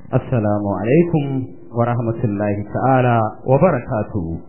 Assalamu alaikum wa rahmatullahi ta'ala wa barakatuhu.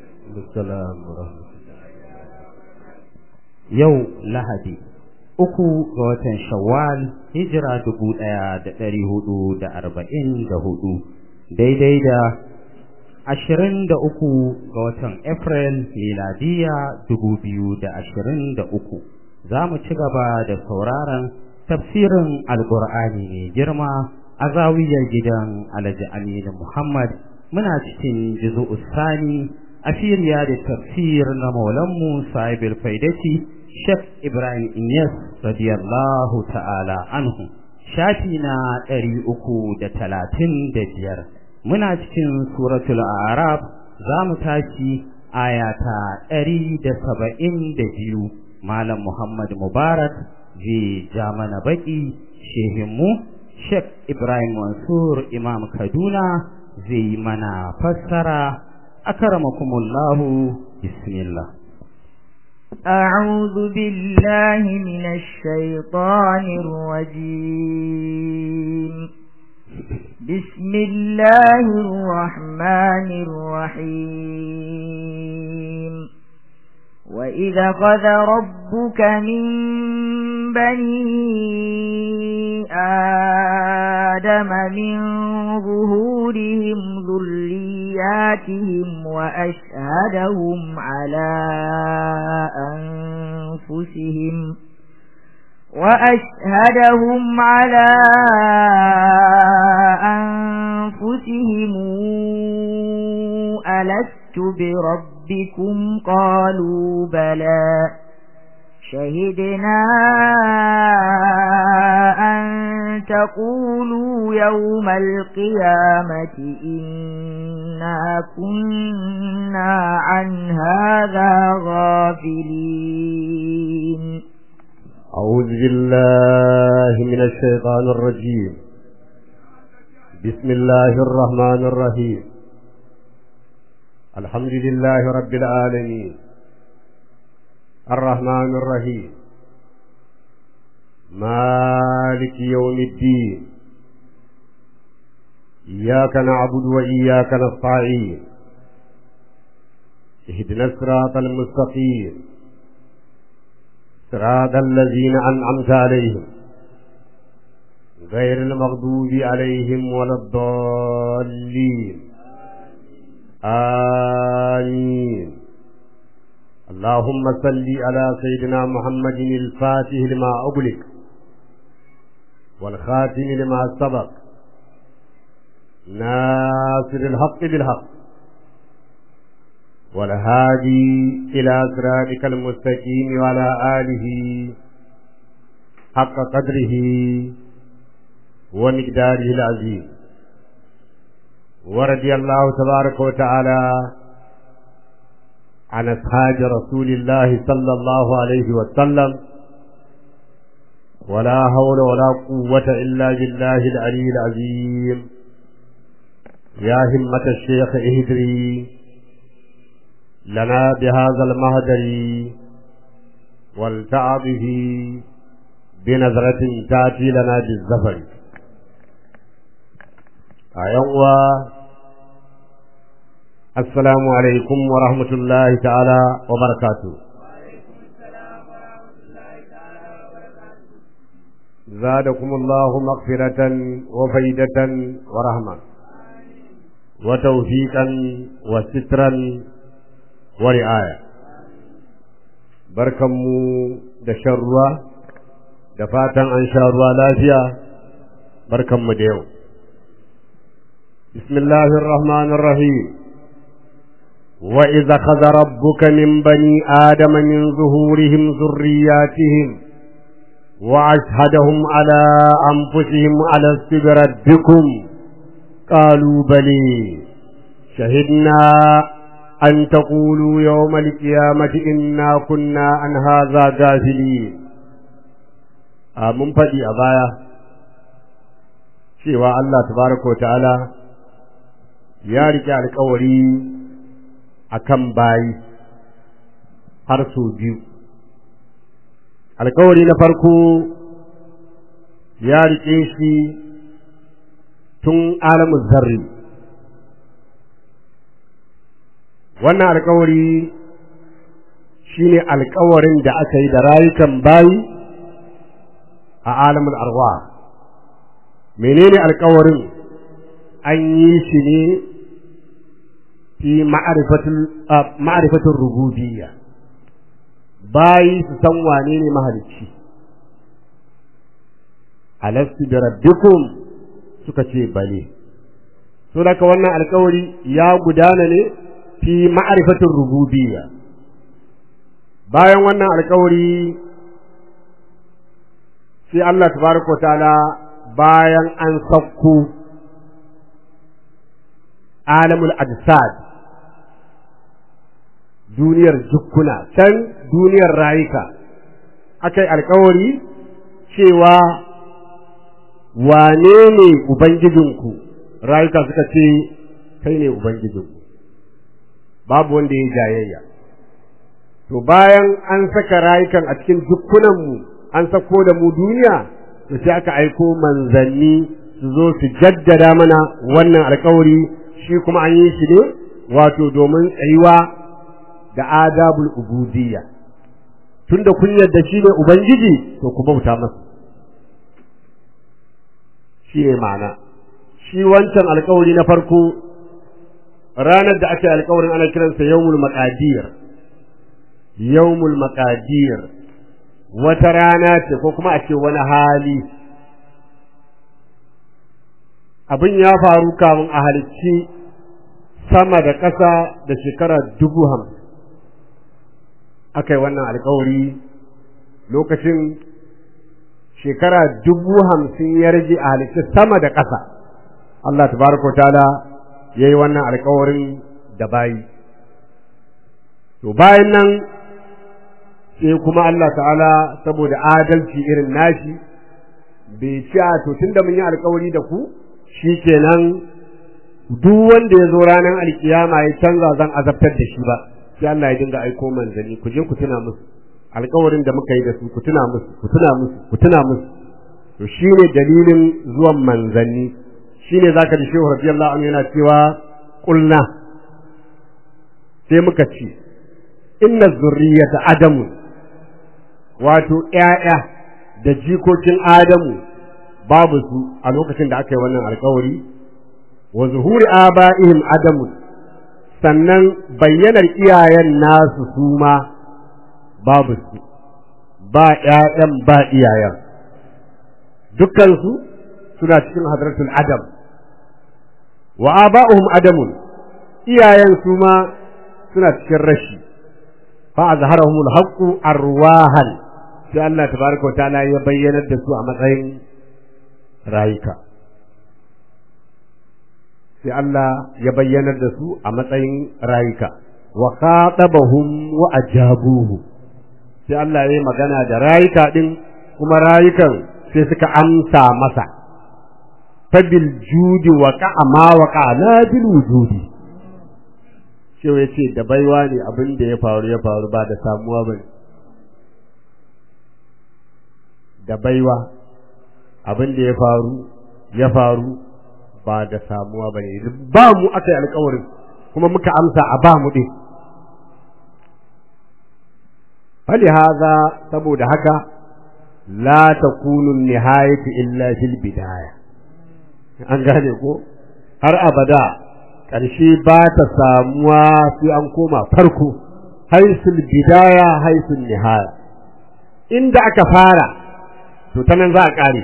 Yau Lahadi, uku ga watan Shawwal, hijira dubu ɗaya da ɗari hudu da arba'in da hudu, daidai da ashirin da uku ga watan April miladiya dubu biyu da ashirin da uku. Za mu ci gaba da sauraron tafsirin Alƙur'ani mai girma a zawiyar gidan Alhaji Aminu Muhammad muna cikin juzu'u sani a firiya da tafsir na maulanmu sahibul faidati Sheikh Ibrahim Inyas radiyallahu ta'ala anhu shafi na ɗari uku da talatin da biyar muna cikin suratul arab za mu tashi aya ta ɗari da saba'in da biyu malam Muhammad Mubarak zai ja mana baƙi shehinmu Sheikh Ibrahim Mansur Imam Kaduna zai mana fassara akramakumullahu bismillah أعوذ بالله من الشيطان الرجيم بسم الله الرحمن الرحيم وإذا خذ ربك من بني آدم من ظهورهم ذرياتهم وأشهدهم على أنفسهم وأشهدهم على أنفسهم ألست بربكم قالوا بلى شهدنا أن تقولوا يوم القيامة إنا كنا عن هذا غافلين أعوذ بالله من الشيطان الرجيم بسم الله الرحمن الرحيم الحمد لله رب العالمين الرحمن الرحيم مالك يوم الدين إياك نعبد وإياك نستعين اهدنا الصراط المستقيم صراط الذين أنعمت عليهم غير المغضوب عليهم ولا الضالين آمين اللهم صل على سيدنا محمد الفاتح لما أغلق والخاتم لما سبق ناصر الحق بالحق والهادي إلى صراطك المستقيم وعلى آله حق قدره ومقداره العظيم ورضي الله تبارك وتعالى عن أصحاب رسول الله صلى الله عليه وسلم ولا حول ولا قوة إلا بالله العلي العظيم يا همة الشيخ اهدري لنا بهذا المهدر والتع به بنظرة تأتي لنا بالزفر أيوة السلام عليكم ورحمة الله تعالى وبركاته زادكم الله مغفرة وفيدة ورحمة وتوفيقا وسترا ورعاية barkanmu da shan ruwa da fatan an sha ruwa lafiya barkanmu da yau bismillahir rahmanir rahim وإذا خذ ربك من بني آدم من ظهورهم ذرياتهم وأشهدهم على أنفسهم على بربكم قالوا بلي شهدنا أن تقولوا يوم القيامة إنا كنا عن هذا غافلين mun faɗi a baya cewa Allah tabaraka wa ta'ala ya rike alƙawari akan bayi har sau biyu alkawari na farko ya riƙe shi tun alamun zarri wannan alkawari shine alkawarin da aka yi da rayukan bayi a alamun arwa menene alkawarin an yi shi ne fi ma'arifatin rububiyya bayi su san wane ne mahalicci alastu da rabbikum suka ce bale so daga wannan alkawari ya gudana ne fi ma'arifatin rububiyya bayan wannan alkawari sai Allah tabaraka ta'ala bayan an sakko alamul ajsad duniyar jukkuna can duniyar rayuka akai alkawari cewa wane ne ubangijinku rayuka suka ce kai ne ubangijinku babu wanda ya jayayya to bayan an saka rayukan a cikin dukkunanmu an sako da mu duniya to sai aka aiko manzanni su zo su jaddada mana wannan alkawari shi kuma an yi shi ne wato domin tsayuwa da adabul ubudiyya tunda kun yarda shi ne ubangiji to ku bauta masa shi ne ma'ana shi wancan alkawari na farko ranar da aka yi alkawarin ana kiransa yawmul maqadir yawmul maqadir wata rana ce ko kuma a ce wani hali abin ya faru kamun a halicci sama da ƙasa da shekara dubu hamsin aka yi wannan alkawari lokacin shekara dubu hamsin ya rage a halicci sama da ƙasa Allah tabaraka ta'ala ya yi wannan alkawarin da bayi to bayan nan sai kuma Allah ta'ala saboda adalci irin nashi bai ci a to tunda mun yi alkawari da ku shikenan duk wanda ya zo ranar alkiyama ya canza zan azabtar da shi ba sai Allah ya dinga aiko manzanni ku je ku tuna musu alkawarin da muka yi da su ku tuna musu ku tuna musu ku tuna musu to shine dalilin zuwan manzanni shine zaka ji shehu radiyallahu anhu yana cewa qulna sai muka ce inna zurriyata adamu wato ƴaƴa da jikokin adamu babu su a lokacin da aka yi wannan alkawari wa zuhuri aba'ihim adamu sannan bayyanar iyayen nasu su ma babu su ba ƴaƴan ba iyayen dukkansu suna cikin hadratul adam wa aba'uhum adamun iyayen su ma suna cikin rashi fa azharahumul haqqu arwahan sai Allah tabaraka wa ta'ala ya bayyanar da su a matsayin rayuka sai Allah ya bayyanar da su a matsayin rayuka wa khatabahum wa ajabuhu sai Allah ya yi magana da rayuka din kuma rayukan sai suka amsa masa fabil judi wa ma wa la bil wujudi shi ya ce da baiwa ne abin da ya faru ya faru ba da samuwa bane da baiwa abin da ya faru ya faru ba da samuwa ba ne ba mu aka yi alkawarin kuma muka amsa a ba mu ɗin fali haza saboda haka la takunu nihayatu illa fil bidaya an gane ko har abada ƙarshe ba ta samuwa sai an koma farko haisul bidaya haisul nihaya inda aka fara to ta nan za a ƙare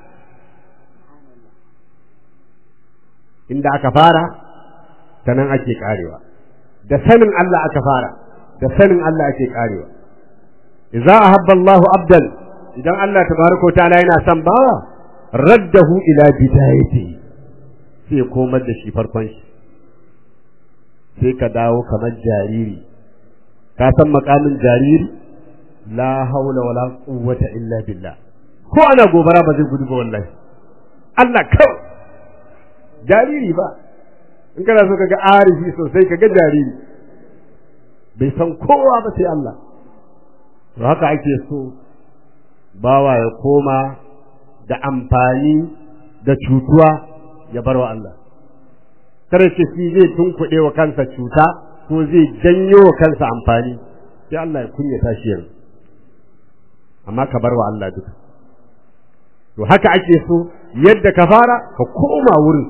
inda aka fara ta nan ake ƙarewa da sanin Allah aka fara da sanin Allah ake ƙarewa idza ahabba Allahu abdan idan Allah tabaraka ta'ala yana son bawa raddahu ila bidayati sai komar da shi farkon shi sai ka dawo kamar jariri ka san makamin jariri la haula wala quwwata illa billah ko ana gobara ba zai gudu ba wallahi Allah kawai jariri ba in kana so kaga arifi sosai kaga jariri bai san kowa ba sai Allah to haka ake so bawa ya koma da amfani da cutuwa ya bar wa Allah kare ce shi zai tunkuɗe wa kansa cuta ko zai janyo wa kansa amfani sai Allah ya kunyata shi yanzu amma ka bar wa Allah duka to haka ake so yadda ka fara ka koma wurin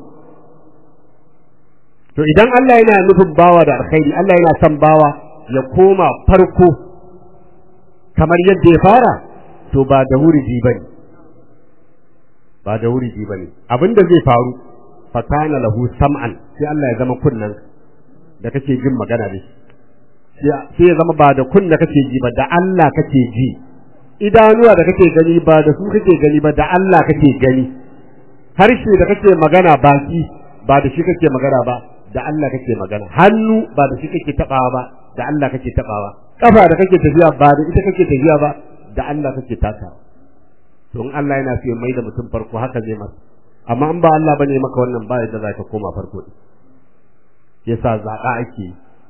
to idan Allah yana nufin bawa da alkhairi Allah yana son bawa ya koma farko kamar yadda ya fara to ba da wuriji bane ba da wuriji bane abinda zai faru fa kana lahu sam'an sai Allah ya zama kunnan da kake jin magana da shi sai ya zama ba da kunna kake ji ba da Allah kake ji idanuwa da kake gani ba da su kake gani ba da Allah kake gani harshe da kake magana baki ba da shi kake magana ba da Allah kake magana hannu ba da shi kake tabawa ba da Allah kake tabawa kafa da kake tafiya ba da ita kake tafiya ba da Allah kake takawa to in Allah yana so ya mai da mutum farko haka zai masa amma in ba Allah bane maka wannan ba yadda za ka koma farko yasa zaɓa ake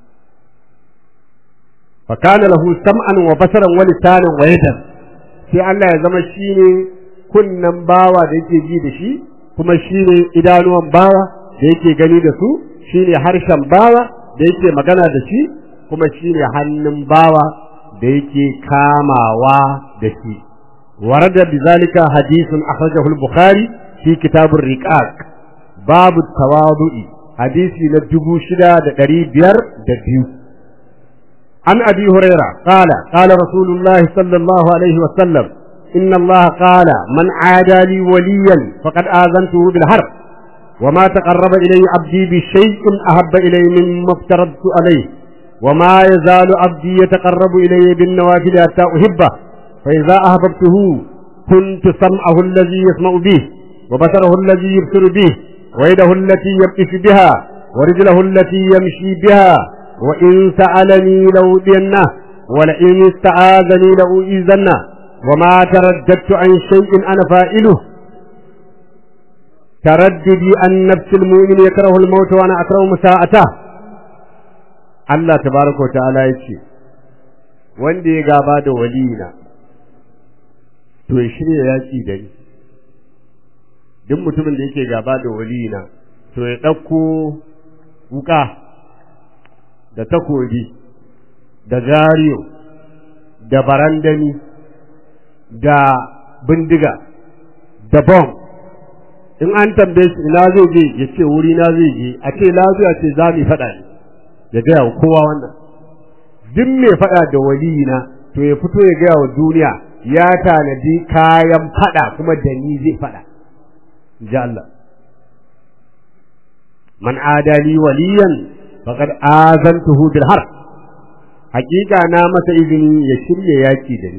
fa kana lahu sam'an wa basaran wa lisanan wa yadan sai Allah ya zama shine kunnan bawa da yake ji da shi kuma shine idanuwan bawa da yake gani da su shine harshen bawa da yake magana da shi kuma shine hannun bawa da yake kamawa da shi ورد بذلك حديث أخرجه البخاري في كتاب الرقاق باب التواضع حديث للجبو شدا دري بير دبيو عن أبي هريرة قال قال رسول الله صلى الله عليه وسلم إن الله قال من عادى لي وليا فقد آذنته بالحرب وما تقرب إلي عبدي بشيء أحب إلي مما افترضت عليه وما يزال عبدي يتقرب إلي بالنوافل حتى أحبه فإذا أحببته كنت سمعه الذي يسمع به وبصره الذي يبصر به ويده التي يبطش بها ورجله التي يمشي بها وإن سألني لأودينه ولئن استعاذني لأؤذنه وما ترددت عن شيء أنا فائله ترددي أن نفس المؤمن يكره الموت وأنا أكره مساءته الله تبارك وتعالى يقول wanda ya gaba da waliyina to ya shirya yaƙi da ni duk mutumin da yake gaba da waliyina to ya ɗauko wuƙa da takobi da gariyo da barandani da bindiga da bom in an tambaye shi ina zai je ya ce wuri na zai je a ce lafiya ce za mu faɗa ne ya gaya wa kowa wannan duk mai faɗa da waliyina to ya fito ya gaya wa duniya ya tanadi kayan faɗa kuma da ni zai faɗa ji Allah man adali waliyan faqad azantuhu bil harb hakika na masa izini ya shirya yaki da ni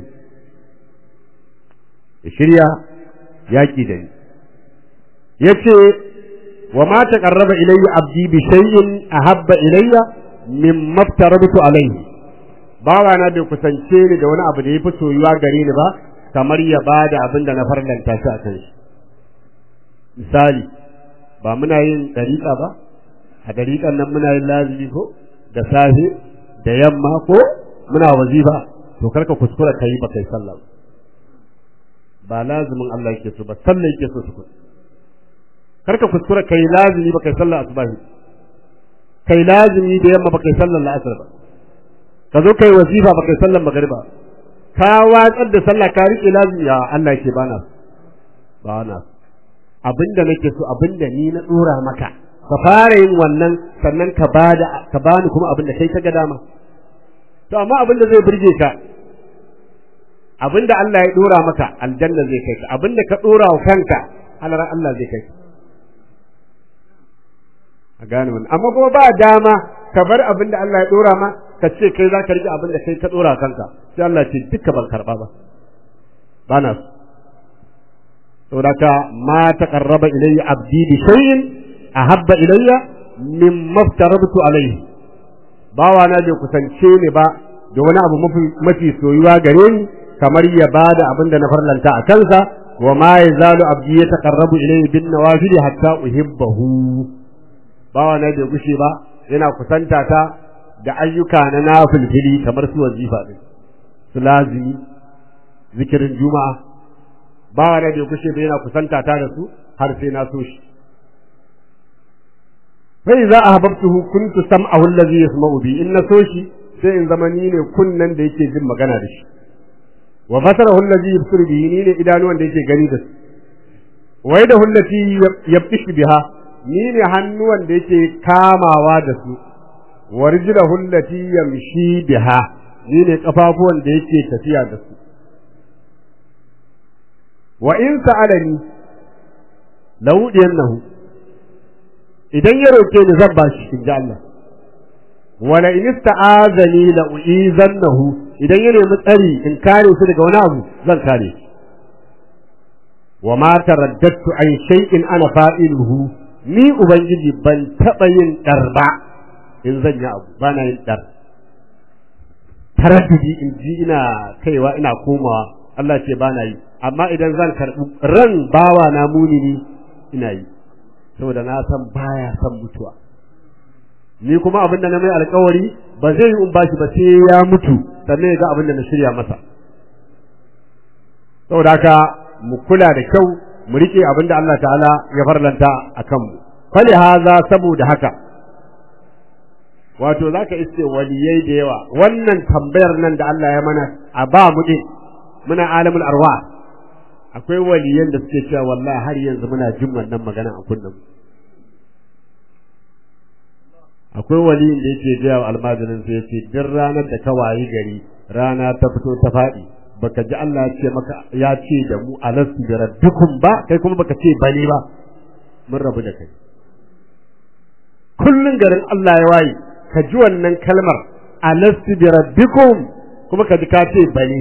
ya shirya yaki da ni yace wa ma taqarraba ilayya abdi bi shay'in ahabba ilayya mimma aftarabtu alayhi bawa na bai kusance ni da wani abu da yafi soyuwa gare ni ba kamar ya bada abin da na farlanta shi a kan shi misali ba muna yin dariƙa ba a dariƙan nan muna yin lazimi ko da safe da yamma ko muna wazifa to karka kuskura kai ba kai sallah ba lazimin Allah yake so ba sallah yake so tukun karka kuskura kai lazimi ba kai sallah asubahi kai lazimi da yamma ba kai sallar la'asar ba ka zo kai wazifa ba kai sallar magriba ka watsar da sallah ka rike lazimi ya Allah yake bana ba na abinda nake so abinda ni na dora maka ka fara yin wannan sannan ka bada ka bani kuma abinda kai ka ga dama to amma abinda zai burge ka abinda Allah ya dora maka aljanna zai kai ka abinda ka dora wa kanka halarar Allah zai kai ka a gane wannan amma kuma ba dama ka bar abinda Allah ya dora ma ka ce kai za ka rike abinda kai ka dora kanka sai Allah ce duka ban karba ba ba na so saboda ma taqarraba ilayya abdi bi shay'in ahabba ilayya mimma aftarabtu alayhi bawa na bai kusance ni ba da wani abu mafi soyuwa gare ni kamar ya bada abin da na farlanta a kansa wa ma yazalu abdi yataqarrabu ilayhi bin nawafil hatta uhibbahu bawa na bai gushe ba yana kusanta ta da ayyuka na nafilfili kamar su wazifa din su lazimi zikirin juma'a bawa na bai gushe ba yana kusanta ta da su har sai na so shi fa idza ahbabtuhu kuntu sam'ahu allazi yasma'u bi in so shi sai in zama ni ne kunnan da yake jin magana da shi wa basarahu allazi yubsiru bihi ni ne idanuwan da yake gani da su wa yadahu allati yabtishu biha ni ne hannuwan da yake kamawa da su wa rijlahu allati yamshi biha ni ne kafafuwan da yake tafiya da su wa in sa'alani lawudiyannahu idan ya roke ni zan bashi inji Allah wala in ista'azani la uizannahu idan ya nemi tsari in kare su daga wani abu zan kare shi wa ma taraddadtu an shay'in ana fa'iluhu ni ubangiji ban taba yin dar ba in zan yi abu bana yin dar taraddudi in ji ina kaiwa ina komawa Allah ce bana yi amma idan zan karbi ran bawa na munini ina yi saboda na san baya san mutuwa ni kuma abin da na mai alkawari ba zai yi in bashi ba sai ya mutu sannan ya ga abin da na shirya masa saboda haka mu kula da kyau mu rike abin da Allah ta'ala ya farlanta a kanmu fali haza saboda haka wato zaka iske waliyai da yawa wannan tambayar nan da Allah ya mana a ba mu din muna alamul arwa akwai waliyan da suke cewa wallahi har yanzu muna jin wannan magana a kunnen akwai waliyin da yake gaya wa almajirin sai yace duk ranar da ka wayi gari rana ta fito ta faɗi baka ji Allah ya ce maka ya ce da mu alastu bi rabbikum ba kai kuma baka ce bane ba mun rabu da kai kullun garin Allah ya waye ka ji wannan kalmar alastu bi rabbikum kuma ka ji ka ce bane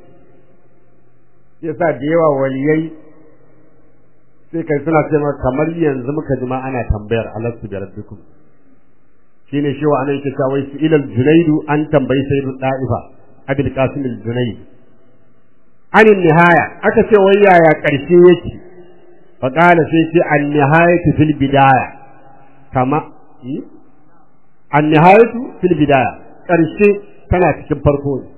yasa da yawa waliyai sai kai suna ce maka kamar yanzu muka ji ma ana tambayar alastu bi rabbikum shine shi wa anan yake cewa wai su ilal junaidu an tambayi sayyidu da'ifa abul qasim al junaid an nihaya aka ce wai yaya karshe yake fa qala sai ce an nihayatu fil bidaya kama an nihayatu fil bidaya karshe tana cikin farko ne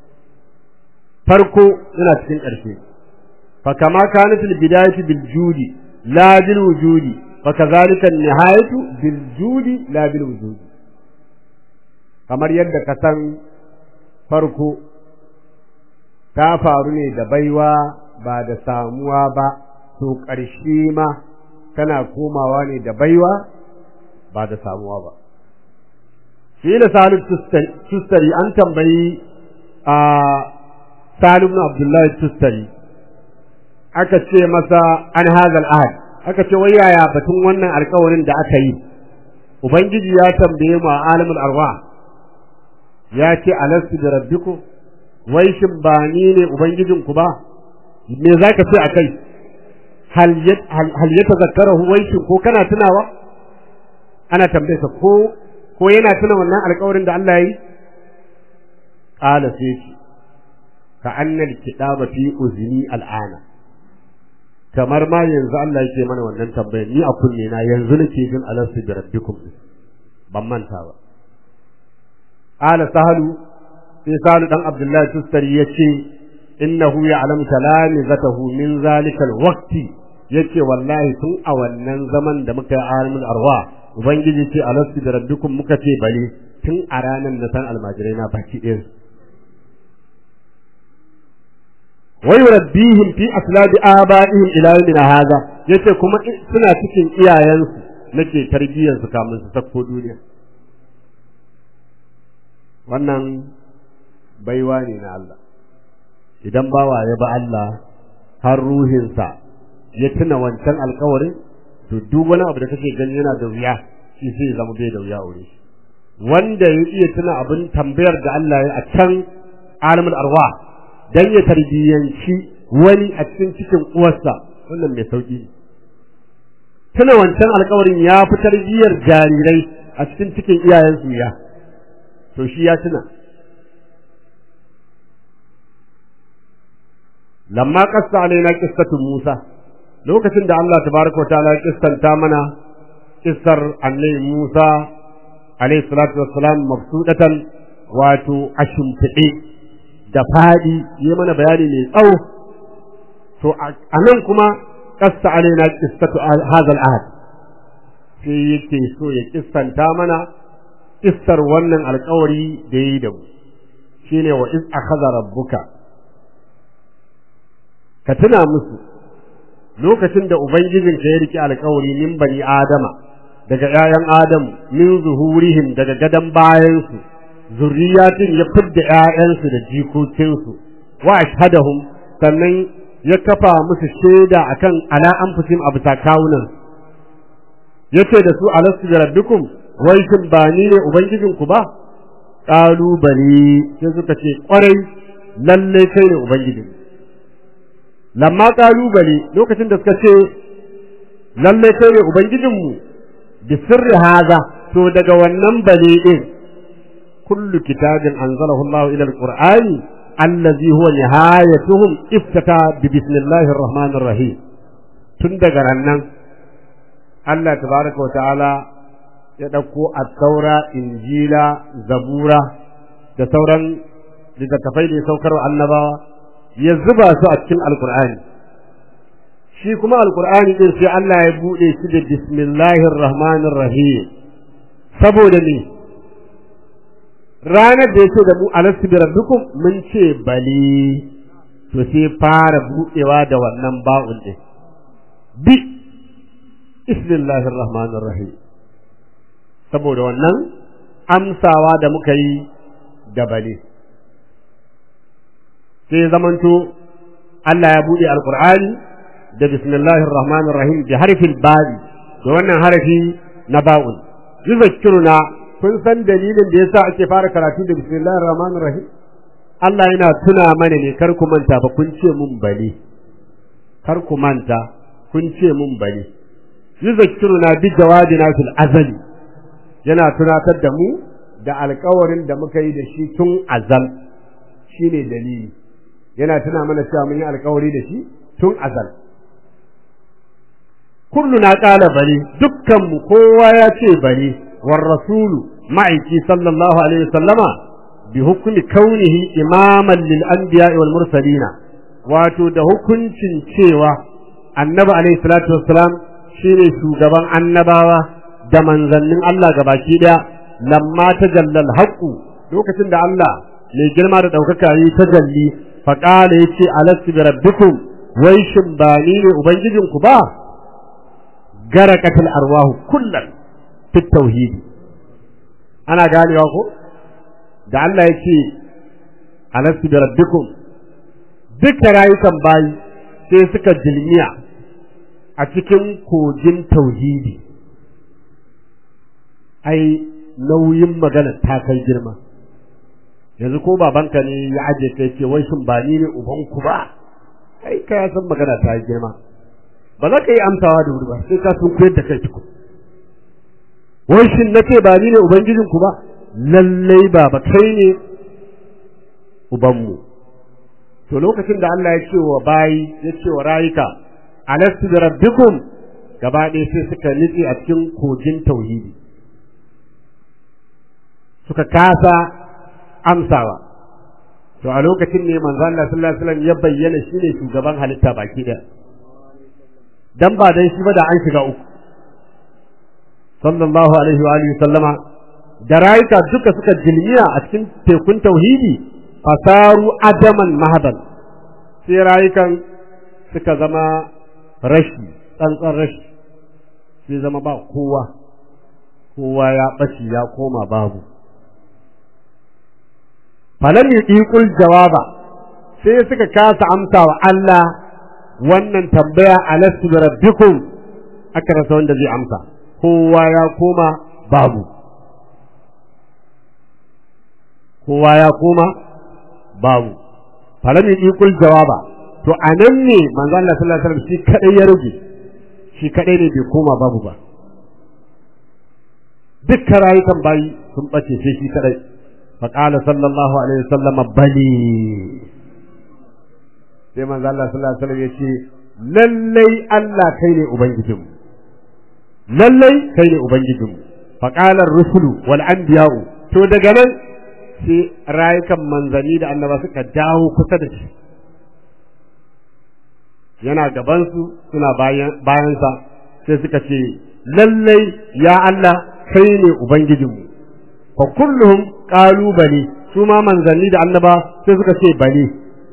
farko yana cikin karshe fa kama kana fil bidayati bil judi la bil wujudi فكذلك النهاية بالجود لا بالوجود kamar yadda ka san farko ta faru ne da baiwa ba da samuwa ba to ƙarshe ma tana komawa ne da baiwa ba da samuwa ba shi da salu tustari an tambayi a salu ibn abdullahi tustari aka ce masa an hazal ahad aka ce wai yaya batun wannan alkawarin da aka yi ubangiji ya tambaye mu a alamul arwa ya ce alastu da rabbiku wai shin ba ni ne ubangijin ku ba me zaka ce akai hal hal yatazakkarahu wai shin ko kana tunawa ana tambaye ka ko ko yana tuna wannan alkawarin da Allah ya yi qala sai ka annal kitaba fi uzni al'ana kamar ma yanzu Allah yake mana wannan tambayar ni a kunne na yanzu nake jin alastu bi rabbikum ban manta ba ala sahalu sai sahalu dan abdullahi tustari yace innahu ya'lamu talamizatahu min zalikal waqti yace wallahi tun a wannan zaman da muka yi alimul arwa ubangiji ce alastu bi rabbikum muka ce bale tun a ranar da san almajirai na baki ɗaya ويربيهم في أسلاب آبائهم إلى يومنا هذا yace kuma suna cikin iyayensu nake tarbiyyar su kamun su sako duniya wannan baiwa ne na Allah idan bawa ya ba Allah har ruhinsa ya tuna wancan alkawarin to duk wani abu da kake gani yana da wuya shi sai zama bai da wuya aure shi wanda ya iya tuna abin tambayar da Allah ya a can alamul arwa dan ya tarbiyyanci wani a cikin cikin uwarsa wannan mai sauki ne tuna wancan alkawarin ya fi tarbiyyar jarirai a cikin cikin iyayensu ya to shi ya tuna lamma qassa alaina qissatu Musa lokacin da Allah tabaraka wa ta'ala kissanta mana kissar annabi Musa alayhi salatu wassalam mabsudatan wato ashimfide da fadi yi mana bayani mai tsawo to a nan kuma qassa alaina qissatu hadha al-ahd sai yake so ya kissanta mana kissar wannan alkawari da ya yi da mu shine wa iz akhadha rabbuka ka tuna musu lokacin da ubangijin ka ya riki alkawari min bani adama daga ƴaƴan adamu min zuhurihim daga gadan bayansu zurriyatin ya fidda ƴaƴansu da jikokinsu wa ashhadahum sannan ya kafa musu shaida akan ala anfusihim abu takawunan yace da su alastu bi rabbikum wai shin ba ni ne ubangijinku ba qalu bali sai suka ce kwarai lalle kai ne ubangijin lamma qalu bali lokacin da suka ce lalle kai ne ubangijinmu bi sirri haza to daga wannan bali din kullu kitabin anzalahu Allah ila alqur'ani allazi huwa nihayatuhum iftata bi bismillahir rahmanir rahim tun daga rannan Allah tabaraka wa ta'ala ya ɗauko attaura injila zabura da sauran littattafai da ya saukar annabawa ya zuba su a cikin alkur'ani shi kuma alkur'ani din sai Allah ya buɗe shi da bismillahir rahmanir rahim saboda ne ranar da yake da mu alastu bi rabbikum mun ce bali to sai fara buɗewa da wannan ba'un din bi bismillahir rahmanir rahim saboda wannan amsawa da muka yi da bale sai zamanto Allah ya buɗe alkur'ani da bismillahir rahmanir rahim da harfin ba'i da wannan harafi na ba'un yuzakkiruna kun san dalilin da yasa ake fara karatu da bismillahir rahmanir rahim Allah yana tuna mana ne kar ku manta ba kun ce mun bale kar ku manta kun ce mun bale yuzakkiruna bi jawabina fil azali yana tunatar da mu da alkawarin da muka yi da shi tun azal shi ne dalili yana tuna mana cewa mun yi alkawari da shi tun azal kullu na ƙala bari dukkanmu kowa ya ce bari war rasulu ma'aiki sallallahu alaihi wasallama bi hukumi kaunihi imaman lil anbiya wal mursalina wato da hukuncin cewa annabi alaihi salatu wassalam shine shugaban annabawa da manzannin Allah baki daya lamma ta jallal haqqu lokacin da Allah mai girma da daukaka yi ta jalli fa qala yace alastu bi rabbikum wai shin ba ni ne ubangijin ku ba garakatul arwahu kullan fit tauhid ana ganewa ko da Allah yace alastu bi rabbikum duka rayukan bayi sai suka jilmiya a cikin kogin tauhidi ai nauyin magana ta kai girma yanzu ko babanka ne ya aje kai ce wai shin ba ni ne ubanku ba ai ka ya san magana ta girma ba za ka yi amsawa da wuri ba sai ka sun koyar da kai tuku wai shin na ce ba ni ne ubangijinku ba lallai ba ba kai ne ubanmu to lokacin da Allah ya ce wa bayi ya ce wa rayuka alastu da rabbikum gaba ɗaya sai suka nitse a cikin kogin tauhidi suka kasa amsawa to a lokacin ne manzo Allah sallallahu alaihi wasallam ya bayyana shine shugaban halitta baki da dan ba dan shi ba da an shiga uku sallallahu alaihi wa alihi sallama da rayuka duka suka jilmiya a cikin tekun tauhidi fasaru adaman mahadan sai rayukan suka zama rashi tsantsan rashi sai zama ba kowa kowa ya ɓaci ya koma babu falam yuqiqul jawaba sai suka kasa amsa wa Allah wannan tambaya alastu bi rabbikum aka rasa wanda zai amsa kowa ya koma babu kowa ya koma babu falam yuqiqul jawaba to anan ne manzo Allah sallallahu alaihi wasallam shi kadai ya rage shi kadai ne bai koma babu ba dukkan rayukan bayi sun bace sai shi kadai فقال صلى الله عليه وسلم بلي sai manzo Allah sallallahu alaihi wasallam yace lallai Allah kai ne ubangijin lallai kai ne ubangijin fa qala ar-rusulu wal anbiya'u to daga nan sai rayukan manzanni da annaba suka dawo kusa da shi yana gaban su suna bayan bayan sa sai suka ce lallai ya Allah kai ne ubangijinmu fa kulluhum qalu bali su ma manzanni da annaba sai suka ce bali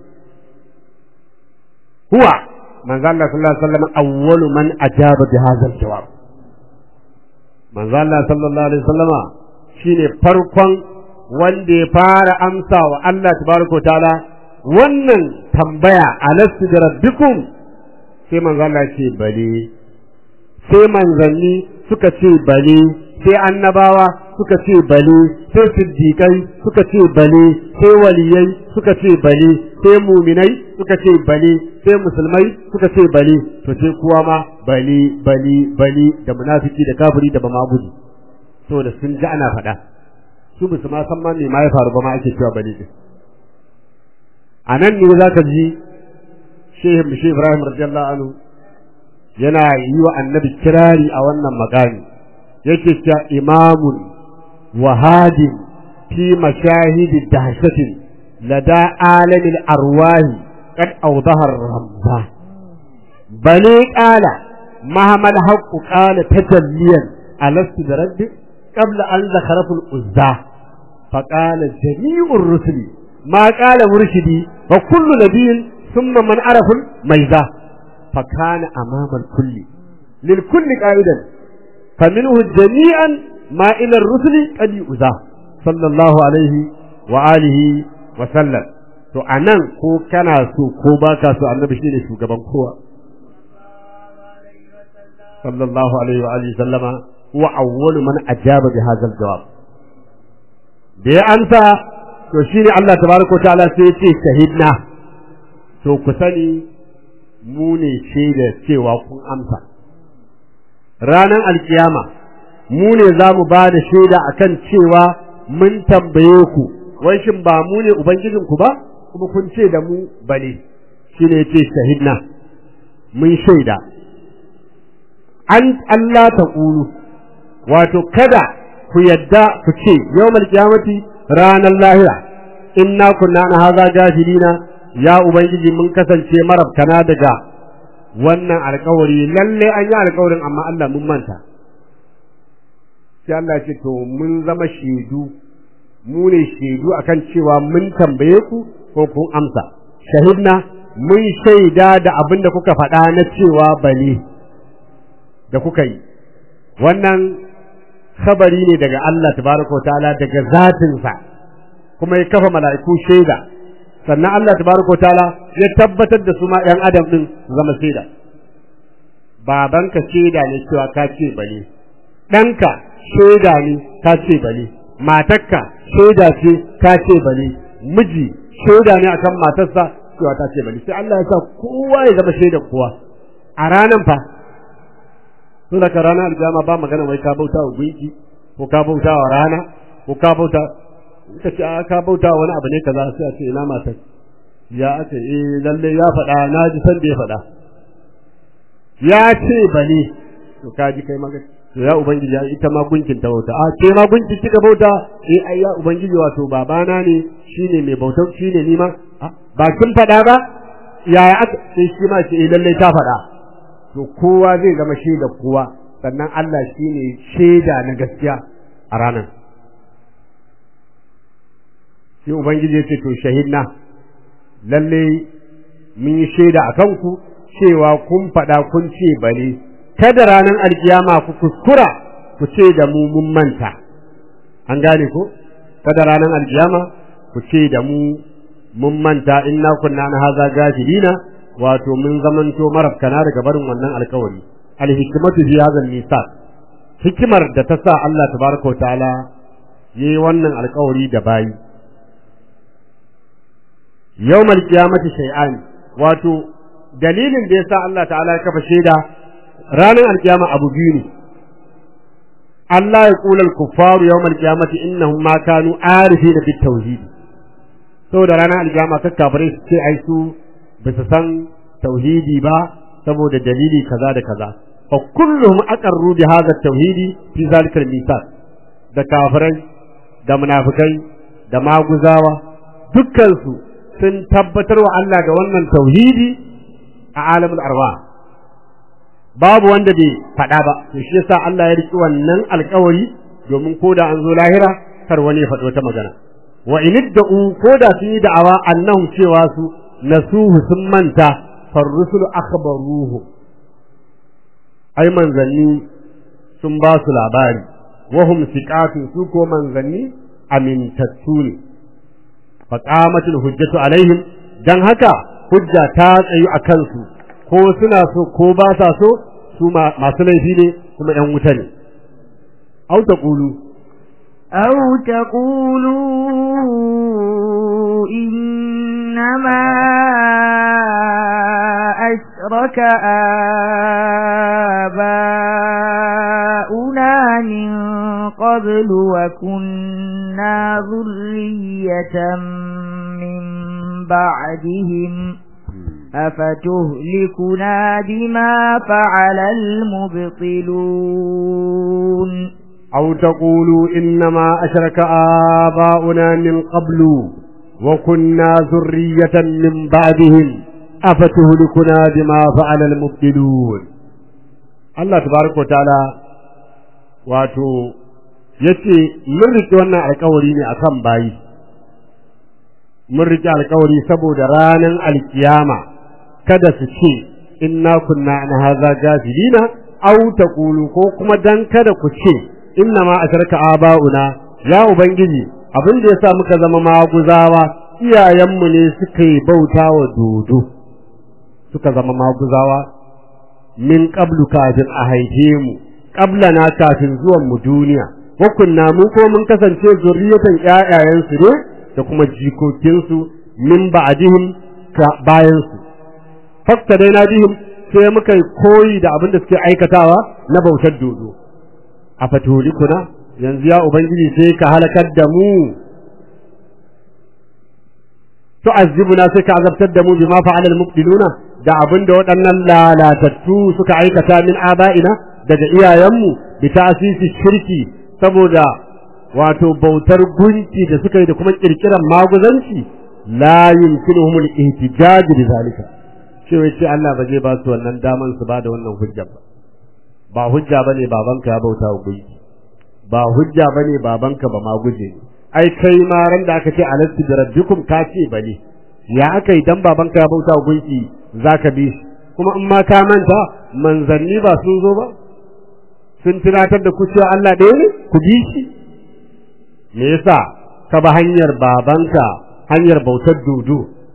huwa manzo Allah sallallahu alaihi wasallam awwalu man ajaba bi hadha al-jawab manzo Allah sallallahu alaihi wasallama shine farkon wanda ya fara amsa wa Allah tabaraka ta'ala wannan tambaya alastu da rabbikum sai manzo Allah ce bale sai manzanni suka ce bale sai annabawa suka ce bale sai siddiqai suka ce bale sai waliyai suka ce bale sai muminai suka ce bale sai musulmai suka ce bale to sai kuwa ma bale bale bale da munafiki da kafiri da bamagudi saboda sun ji ana faɗa su bisu ma san ma me ma ya faru ba ma ake cewa bale din a nan ne za ka ji shehin bishe ibrahim radiyallahu anhu yana yi wa annabi kirari a wannan magani yake cewa imamun wahadin fi mashahidi dahshatin lada alamil arwahi qad awdaha ramza bale qala mahmal haqqu qala tajalliyan alastu da rabbi qabla an zakharafu al-uzza فقال جميع الرسل ما قال مرشدي وكل نبي ثم من عرف الميزة فكان أمام الكل للكل قائدا فمنه جميعا ما إلى الرسل قد يؤذى صلى الله عليه وآله وسلم to anan ko kana so ko baka so annabi shine shugaban kowa sallallahu alaihi wa alihi sallama huwa awwalu man ajaba bi hadha al-jawab da ya amsa to shine Allah tabaraka ta'ala sai ya ce shahidna to ku sani mu ne shaida cewa kun amsa ranar alkiyama mu ne za mu ba da shaida akan cewa mun tambaye ku wai shin ba mu ne ubangijinku ba kuma kun ce da mu bane shine ya ce shahidna mun shaida an Allah ta ƙulu wato kada ku yadda ku ce yawmal qiyamati ranar lahira inna kunna na haza gafilina ya ubangiji mun kasance marabtana daga wannan alkawari lalle an yi alkawarin amma Allah mun manta sai Allah ce to mun zama shaidu mu ne shaidu akan cewa mun tambaye ku ko kun amsa shahidna mun shaida da abin da kuka faɗa na cewa bane da kuka yi wannan khabari ne daga Allah tabaraka wa ta'ala daga zatinsa kuma ya kafa mala'iku shaida sannan Allah tabaraka wa ta'ala ya tabbatar da su ma ɗan adam din su zama shaida babanka shaida ne cewa ka ce bane ɗanka shaida ne ka ce bane matarka shaida ce ka ce bane miji shaida ne akan matarsa cewa ta ce bane sai Allah ya sa kowa ya zama shaida kowa a ranan fa to daga ranar aljama ba magana wai ka bauta wa gunki ko ka bauta wa rana ko ka bauta ka ce a ka bauta wani abu ne kaza sai a ce ina matar ya aka eh lalle ya faɗa na ji san da ya faɗa ya ce bane to ka ji kai magana to ya ubangiji ya ita ma gunkin ta bauta a ce ma gunkin kika bauta eh ai ya ubangiji wato babana ne shine mai bautar shine ni ma ba kin faɗa ba yaya aka sai shi ma ce eh lalle ta faɗa to kowa zai zama shaida kowa sannan Allah shine shaida na gaskiya a ranar sai ubangiji ya ce to shahidna lalle mun yi shaida a kanku cewa kun faɗa kun ce bale kada ranar alkiyama ku kuskura ku ce da mu mun manta an gane ko kada ranar alkiyama ku ce da mu mun manta inna kunna na haza gafilina wato mun zamanto marafkana daga barin wannan alkawari alhikmatu fi hadha nisaq hikimar da ta sa Allah tabaraka wa ta'ala yayi wannan alkawari da bayi yawmal qiyamati shay'an wato dalilin da yasa Allah ta'ala ya kafa shaida ranar alkiyama abu biyu ne Allah ya kula al-kuffaru yawmal qiyamati innahum ma kanu arifina bit tauhid saboda ranar alkiyama kakkafirai su ce ai su ba su san tauhidi ba saboda dalili kaza da kaza fa kulluhum aqarru bi hadha tauhidi fi zalika al-misal da kafirai da munafikai da maguzawa dukkan su sun tabbatar wa Allah da wannan tauhidi a alamul arwa babu wanda bai faɗa ba to shi yasa Allah ya riki wannan alƙawari domin ko da an zo lahira kar wani ya faɗi wata magana wa in idda'u ko da sun yi da'awa annahu cewa su nasuhu sun manta farrusulu akhbaruhu ai manzanni sun ba su labari wahum siqatun su ko manzanni amintattu ne fa qamatul hujjatu alaihim dan haka hujja ta tsayu a kansu ko suna so ko ba sa so su masu laifi ne kuma ‘yan wuta ne. Au ta ƙulu. أو تقولوا إنما أشرك آباؤنا من قبل وكنا ذرية من بعدهم أفتهلكنا بما فعل المبطلون أو تقولوا إنما أشرك آباؤنا من قبل وكنا ذرية من بعدهم أفتهلكنا بما فعل المبطلون الله تبارك وتعالى wato yace mun rike wannan alƙawari ne akan bayi mun rike alƙawari saboda ranar alkiyama kada su ce inna kunna an haza gafilina aw taqulu ko kuma dan kada ku ce inna ma asharka abauna ya ubangiji abin da yasa muka zama maguzawa iyayenmu ne suka yi bauta wa dodo suka zama maguzawa min qablu kafin a haife mu na kafin zuwan mu duniya wa kunna mu ko mun kasance zuriyatan ƴaƴayensu ne da kuma jikokinsu min ba'dihim bayan su fakta dai na bihim sai muka koyi da abin da suke aikatawa na bautar dodo a fatulikuna yanzu ya ubangiji sai ka halakar da mu tu'azzibuna sai ka azabtar da mu bima fa'ala al-mubtiluna da abin da waɗannan lalatattu suka aikata min aba'ina daga iyayenmu bi ta'sisi shirki saboda wato bautar gunki da suka yi da kuma kirkiran maguzanci la yumkinuhum al-ihtijaj bi zalika cewa ce Allah ba zai ba su wannan daman su ba da wannan hujja ba ba hujja bane babanka ya bauta wa gunki ba hujja bane babanka ba ma guje ne ai kai ma ran da aka ce alastu bi rabbikum ka ce bane ya aka yi dan babanka ya bauta wa gunki zaka bi shi kuma in ma ka manta manzanni ba sun zo ba sun tunatar da ku cewa Allah ɗaya ne ku bi shi me yasa ka ba hanyar babanka hanyar bautar dodo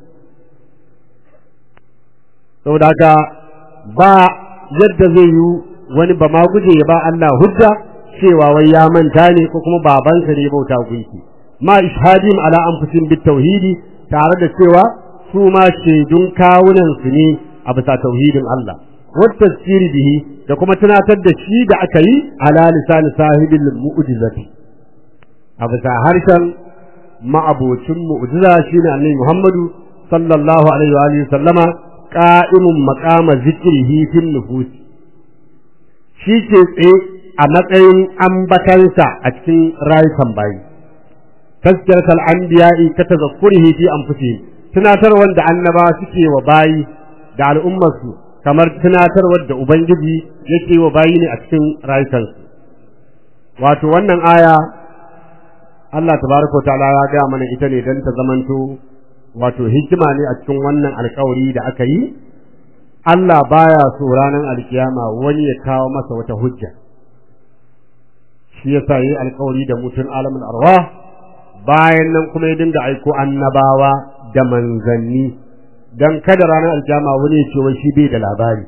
saboda haka ba yadda zai yi wani ba ma guje ya ba Allah hujja cewa wai ya manta ne ko kuma babansa ne bauta gunki ma ishadin ala anfusin bit tauhidi tare da cewa su ma shaidun kawunan su ne a bisa tauhidin Allah wata tasiri bihi da kuma tunatar da shi da aka yi ala lisan sahibil mu'jizati a bisa harshen ma'abocin mu'jiza shine annabi Muhammadu sallallahu alaihi wa alihi sallama qa'imun maqama zikrihi fil nufus shi ke tsaye a matsayin ambatansa a cikin rayukan bayi tazkiratul anbiya'i ka tazakkurihi fi anfusihim tunatar wanda annaba suke wa bayi da al'ummarsu kamar tunatarwar da ubangiji yake wa bayi ne a cikin rayukansu wato wannan aya Allah tabaraka ta'ala ya ga mana ita ne dan ta zamanto wato hikima ne a cikin wannan alkawari da aka yi Allah baya so ranar alkiyama wani ya kawo masa wata hujja shi yasa yi alkawari da mutum alamul arwah bayan nan kuma ya dinga aiko annabawa da manzanni dan kada ranar alkiyama wani ya ce wai shi bai da labari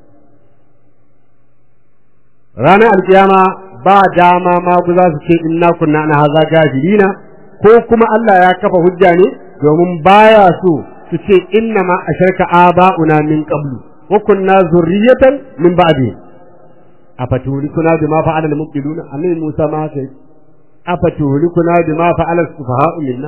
ranar alkiyama ba dama ma ku za su ce inna kunna na haza gafilina ko kuma Allah ya kafa hujja ne domin baya so su ce inna ma asharka aba'una min qablu wa kunna zurriyatan min ba'di afatulikuna bima fa'ala al-mubtiluna annabi Musa ma sai afatulikuna bima fa'ala as-sufaha'u minna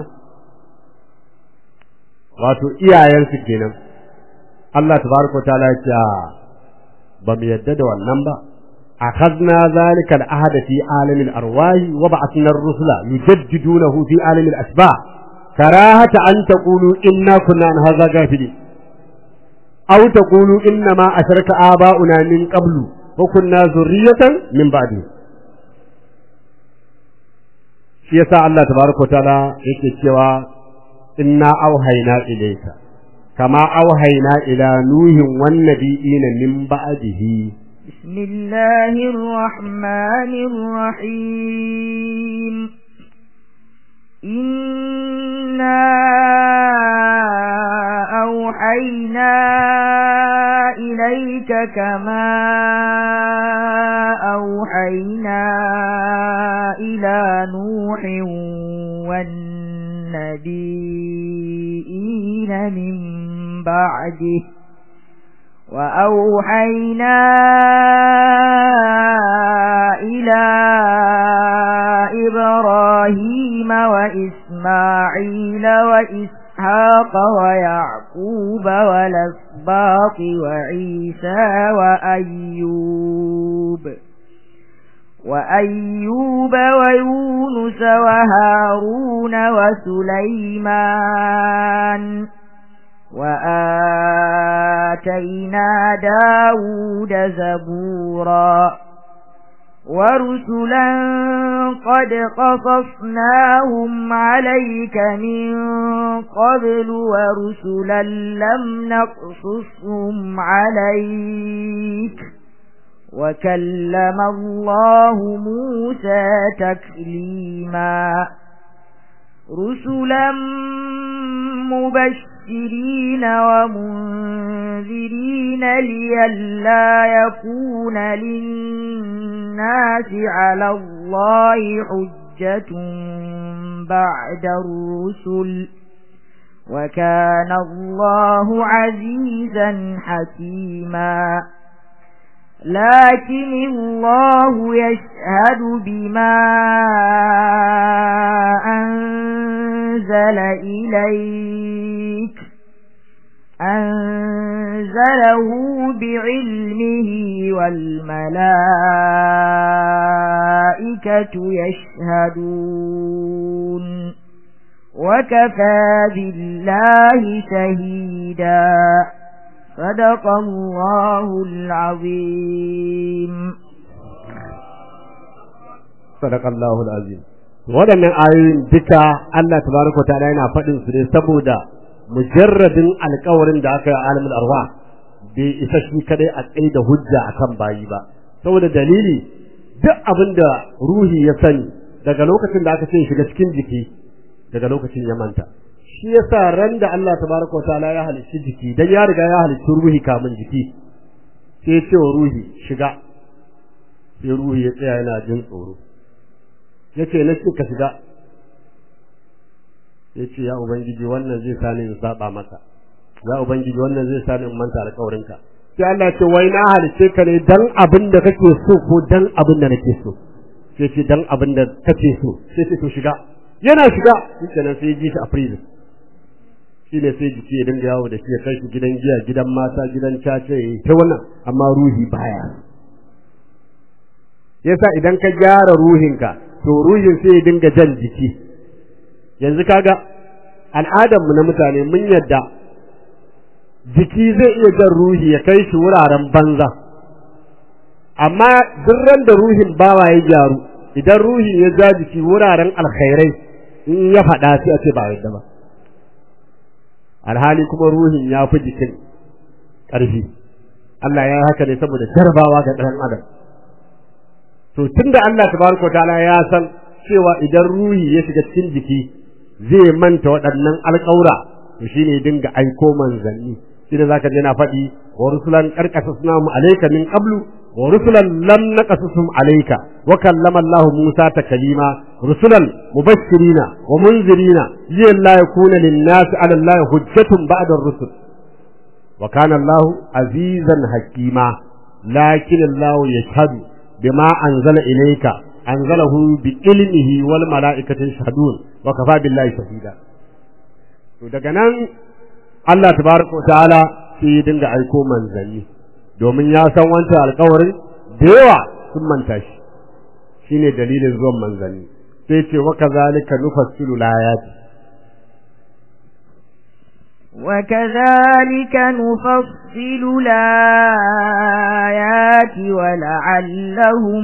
wato iyayensu kenan Allah tabaraka ta'ala ya ce ba mu yadda da wannan ba أخذنا ذلك العهد في عالم الأرواح وبعثنا الرسل يجددونه في عالم الأسباع كراهة أن تقولوا إنا كنا عن هذا غافلين aw taqulu inna ma asharaka aba'una min qablu wa kunna zurriyatan min ba'di shi yasa Allah tabaraka wa ta'ala yake cewa inna auhayna ilayka kama auhayna ila nuhin wan nabiyina min ba'dihi بسم الله الرحمن الرحيم إنا أوحينا إليك كما أوحينا إلى نوح والنبيين من بعده وأوحينا إلى إبراهيم وإسماعيل وإسحاق ويعقوب والأسباط وعيسى وأيوب وأيوب ويونس وهارون وسليمان وآتينا داود زبورا ورسلا قد قصصناهم عليك من قبل ورسلا لم نقصصهم عليك وكلم الله موسى تكليما رسلا مبشرين ومنذرين لئلا يكون للناس على الله حجة بعد الرسل وكان الله عزيزا حكيما لكن الله يشهد بما أنزل إليك أنزله بعلمه والملائكة يشهدون وكفى بالله شهيدا صدق الله العظيم صدق الله العظيم waɗannan ayoyin duka Allah tabaraka ta'ala yana faɗin su ne saboda mujarradin alƙawarin da aka yi alimul arwa bai isa shi kadai a tsaye da hujja akan bayi ba saboda dalili duk abin da ruhi ya sani daga lokacin da aka ce shiga cikin jiki daga lokacin ya manta shi yasa ran da Allah tabaraka ta'ala ya halicci jiki dan ya riga ya halicci ruhi kamun jiki sai ya ce wa ruhi shiga sai ruhi ya tsaya yana jin tsoro yace na ce ka shiga yace ya ubangiji wannan zai sani in saba maka ya ubangiji wannan zai sani in manta alƙawarinka sai Allah ce wai na halice ka ne dan abin da kake so ko dan abin da nake so sai ce dan abin da kake so sai ce to shiga yana shiga shikenan sai ji shi a prison shi ne sai jiki ya dinga yawo da shi ya kai shi gidan giya gidan mata gidan cace ta wannan amma ruhi baya yasa idan ka gyara ruhinka to ruhin sai ya dinga jan jiki yanzu kaga al'adarmu na mutane mun yadda jiki zai iya jan ruhi ya kai shi wuraren banza amma duk ran da ruhin bawa ya gyaru idan ruhi ya ja jiki wuraren alkhairai in ya faɗa sai a ce ba yadda ba alhali kuma ruhin ya fi jikin ƙarfi Allah ya yi haka ne saboda jarabawa ga ɗan adam to tunda Allah tabaraka ta'ala ya san cewa idan ruhi ya shiga cikin jiki zai manta waɗannan alƙaura to shine dinga aiko manzanni shine zaka je na faɗi wa rusulan qarqasasna mu alayka min qablu wa rusulan lam naqasusum alayka wa kallama Allah Musa takalima rusulan mubashirina wa munzirina liyalla yakuna lin-nas 'ala Allah hujjatun ba'da ar-rusul wa kana Allah azizan hakima lakin Allah yashhadu bima anzala ilayka anzalahu bi ilmihi wal mala'ikati yashhadun wa kafa billahi shahida to daga nan Allah tabaraka ta'ala sai ya dinga aiko manzanni domin ya san wancan alƙawarin da yawa sun manta shi shine dalilin zuwan manzanni sai ce wa kazalika nufassilu layati وكذلك نفصل الآيات ولعلهم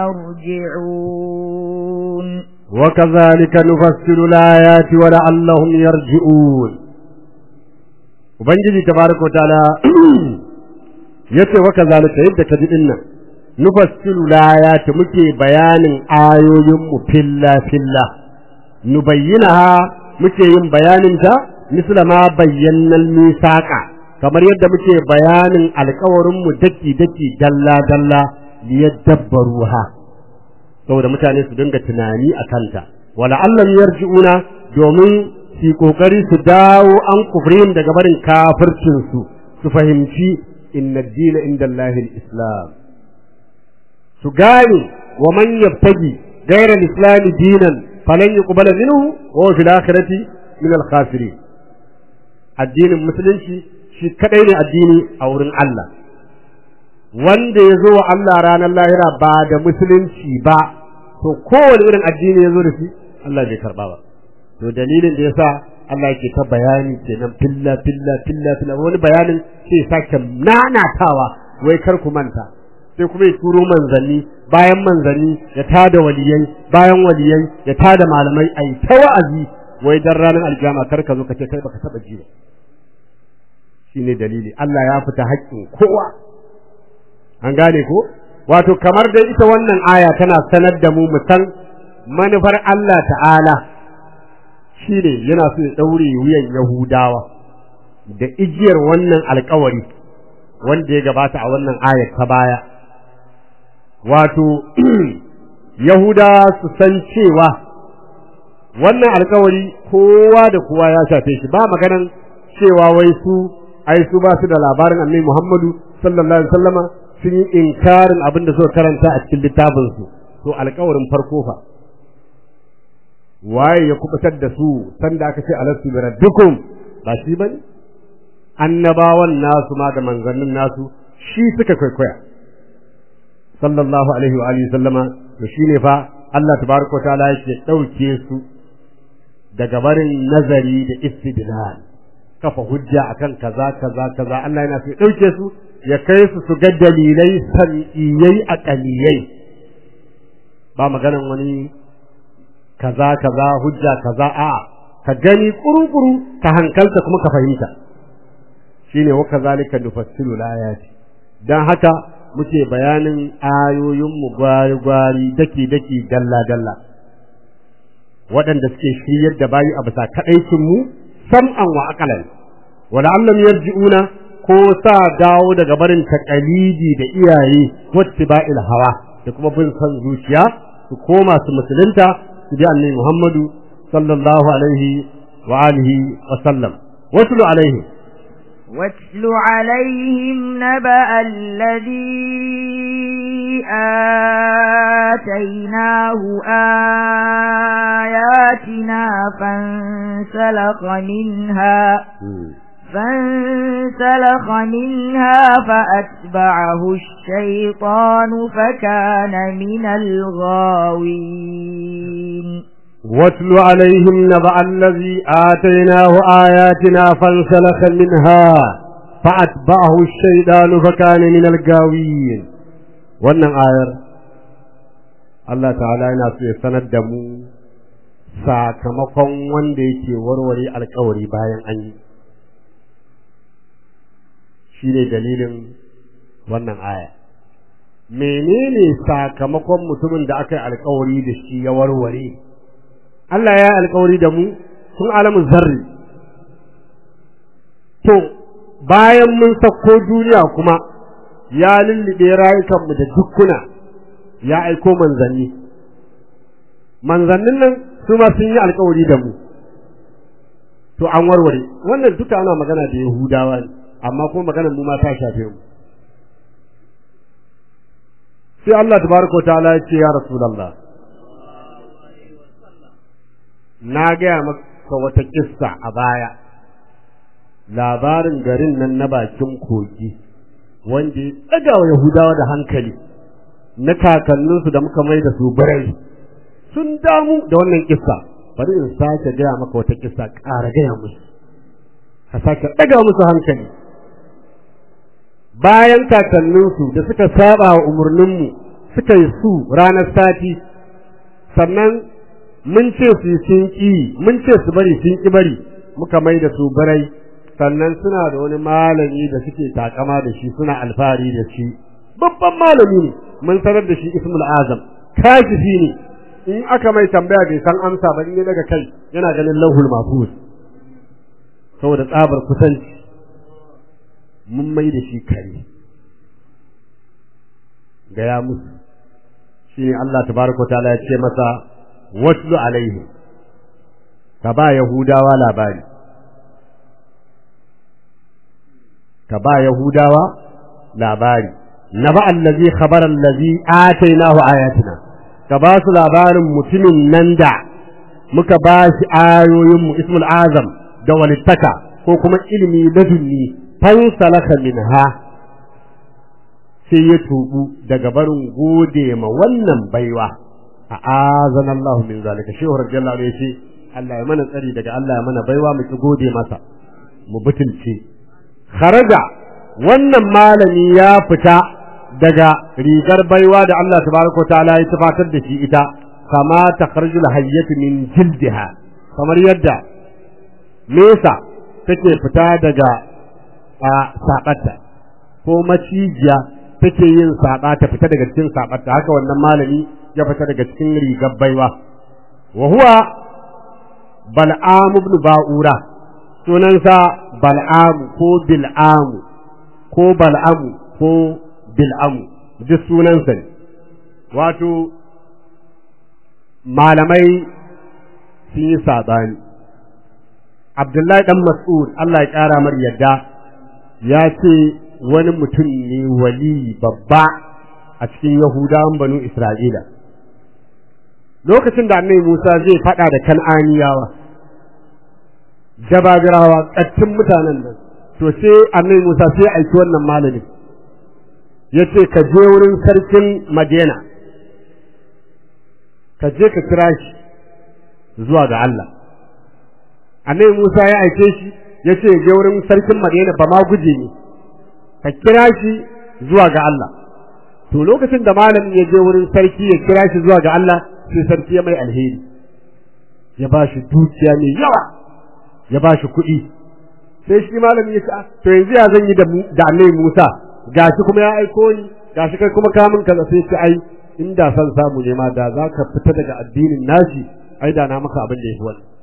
يرجعون وكذلك نفصل الآيات ولعلهم يرجعون Ubangiji tabaraka ta'ala yace wa kazalika yadda ka ji dinnan nufassilu layati muke bayanin ayoyin mu filla filla nubayyinaha muke yin bayanin ta misla ma bayyana misaqa kamar yadda muke bayanin alƙawarin mu daki daki dalla dalla liyadabbaruha saboda mutane su dinga tunani a kanta wala allam yarji'una domin su kokari su dawo an kufrin daga barin kafircin su su fahimci inna ad-dina inda Allah islam su gane wa man yabtaji ghayra al-islam dinan falan yuqbala minhu wa fil akhirati min al-khasirin addinin musulunci shi kadai ne addini a wurin Allah wanda ya zo wa Allah ranar lahira ba da musulunci ba to kowane irin addini ya zo da shi Allah bai karba ba to dalilin da yasa Allah yake ta bayani kenan filla filla filla filla wani bayanin sai sake nanatawa wai kar ku manta sai kuma ya turo manzanni bayan manzanni ya tada waliyai bayan waliyai ya tada malamai ai ta wa'azi wai dan ranar aljama kar ka zo ka ce kai baka taba ji ba shine dalili Allah ya fita haƙƙin kowa an gane ko wato kamar dai ita wannan aya tana sanar da mu mu san manufar Allah ta'ala shine yana so ya daure wuyan Yahudawa da igiyar wannan alƙawari wanda ya gabata a wannan ayar ta baya wato Yahuda su san cewa wannan alƙawari kowa da kowa ya shafe shi ba maganan cewa wai su ai su ba su da labarin Annabi Muhammadu sallallahu alaihi wasallama sun yi inkarin abin da suka karanta a cikin littafinsu to alkawarin farko fa waye ya kubutar da su sanda aka ce alastu bi rabbikum ba shi bane annabawan nasu ma da manzannin nasu shi suka kwaikwaya sallallahu alaihi wa alihi sallama to shine fa Allah tabaraka ta'ala yake dauke su daga barin nazari da istidlal kafa hujja akan kaza kaza kaza Allah yana so ya dauke su ya kai su su ga dalilai san'iyai a ƙaliyai ba maganan wani kaza kaza hujja kaza a ka gani kuru-kuru ka hankalta kuma ka fahimta shine wa kazalika nufassilu layati dan haka muke bayanin ayoyin mu gwari-gwari daki-daki dalla-dalla waɗanda suke shiryar da bayi a bisa kaɗaicin mu sam'an wa aqalan wala allam yarji'una ko sa dawo daga barin takalidi da iyaye wattiba'il hawa da kuma bin san zuciya su koma su musulunta su bi annabi Muhammadu sallallahu alaihi wa alihi wa sallam watlu alaihi واتل عليهم نبأ الذي آتيناه آياتنا فانسلخ منها فانسلخ منها فأتبعه الشيطان فكان من الغاوين واتل عليهم نبأ الذي آتيناه آياتنا فانسلخ منها فأتبعه الشيطان فكان من الغاوين wannan ayar Allah ta'ala yana so ya sanar da mu sakamakon wanda yake warware alkawari bayan an yi shi ne dalilin wannan aya menene sakamakon mutumin da aka yi alkawari da shi ya warware Allah ya yi alkawari da mu sun alamun zarri to bayan mun sauko duniya kuma ya lullube rayukanmu da dukkuna ya aiko manzanni manzannin nan su ma sun yi alkawari da mu to an warware wannan duka ana magana da yahudawa ne amma kuma maganar mu ma ta shafe mu sai Allah tabaraka wa ta'ala ya ce ya rasulullah na gaya maka wata kissa a baya labarin garin nan na bakin kogi wanda ya tsaga wa yahudawa da hankali na kakanninsu da muka mai da su birai sun damu da wannan kissa bari in sake gaya maka wata kissa ƙara gaya musu ka sake ɗaga musu hankali bayan kakanninsu da suka saba wa umarninmu suka yi su ranar sati sannan mun ce su yi sun ƙi mun ce su bari sun ƙi bari muka mai da su barai sannan suna da wani malami da suke takama da shi suna alfahari da shi babban malami ne mun sanar da shi ismul azam kashifi ne in aka mai tambaya bai san amsa ba in ya daga kai yana ganin lauhul mahfuz saboda tsabar kusanci mun mai da shi kare gaya musu shi ne Allah tabaraka ta'ala ya ce masa watlu alaihi ka ba yahudawa labari ka ba yahudawa labari naba allazi khabara allazi atainahu ayatina ka ba su labarin mutumin nan da muka ba shi ayoyinmu ismul azam da walittaka ko kuma ilimi ladunni fansalaka minha sai ya tubu daga barin gode ma wannan baiwa a azan Allah min zalika shehu radiyallahu anhu yace Allah ya mana tsari daga Allah ya mana baiwa mu ki gode masa mu butulce kharaja wannan malami ya fita daga rigar baiwa da Allah tabaraka wa ta'ala ya tafatar da shi ita kama takharjul hayyatu min jildiha kamar yadda mesa take fita daga a sabatta ko macijiya take yin saba ta fita daga cikin sabatta haka wannan malami ya fita daga cikin rigar baiwa wa huwa bal'am ibn ba'ura sunansa bal'am ko bil'am ko bal'am ko bil'am duk sunansa ne wato malamai sun yi saɓani abdullahi dan mas'ud Allah ya ƙara mar yadda ya ce wani mutum ne wali babba a cikin yahudawan banu isra'ila lokacin da annabi musa zai faɗa da kan'aniyawa jababirawa ƙattun mutanen nan to sai annabi musa sai aiki wannan malamin ya ce ka je wurin sarkin madina ka je ka kira shi zuwa ga Allah annabi Musa ya aike shi ya ce je wurin sarkin Madina ba ma guje ne ka kira shi zuwa ga Allah to lokacin da malamin ya je wurin sarki ya kira shi zuwa ga Allah sai sarki ya mai alheri ya ba shi dukiya mai yawa ya ba shi kuɗi sai shi malamin ya ce to yanzu ya zan yi da annabi Musa gashi kuma ya aiko ni gashi kai kuma kamun kaza sai ce ai inda san samu ne ma da za ka fita daga addinin nashi ai da na maka abin da ya fi wannan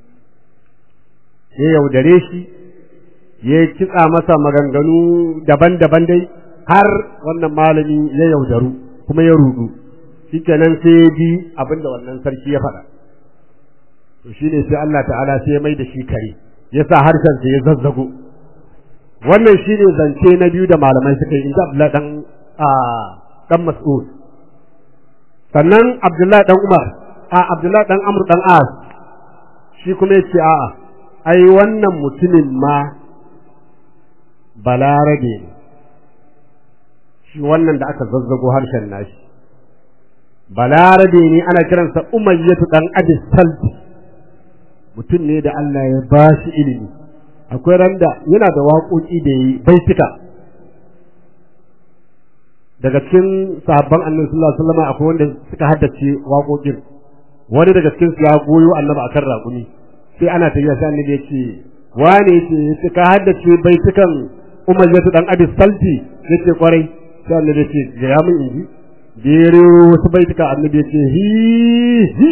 ya yaudare shi ya kitsa masa maganganu daban-daban dai har wannan malami ya yaudaru kuma ya rudu shikenan sai ya ji abin da wannan sarki ya faɗa to shine sai Allah ta'ala sai ya mai da shi kare ya sa harshen sa ya zazzago wannan shine zance na biyu da malamai suka yi inda Abdullahi dan a dan Mas'ud sannan Abdullahi dan Umar a Abdullahi dan Amr dan As shi kuma yace a'a ai wannan mutumin ma balarabe ne shi wannan da aka zazzago harshen nashi balarabe ne ana kiransa umayyatu dan abis salti mutum ne da Allah ya ba shi ilimi akwai randa yana da waƙoƙi da yi baitika daga cikin sahabban annabi sallallahu alaihi wasallam akwai wanda suka haddace waƙoƙin wani daga cikin su ya goyo annabi akan raƙumi sai ana tafiya sai annabi ya ce wane yace yace ka haddace baitukan umayyatu dan abis salti yace kwarai sai annabi ya ce ga mun inji jere wasu baituka annabi ya ce hi hi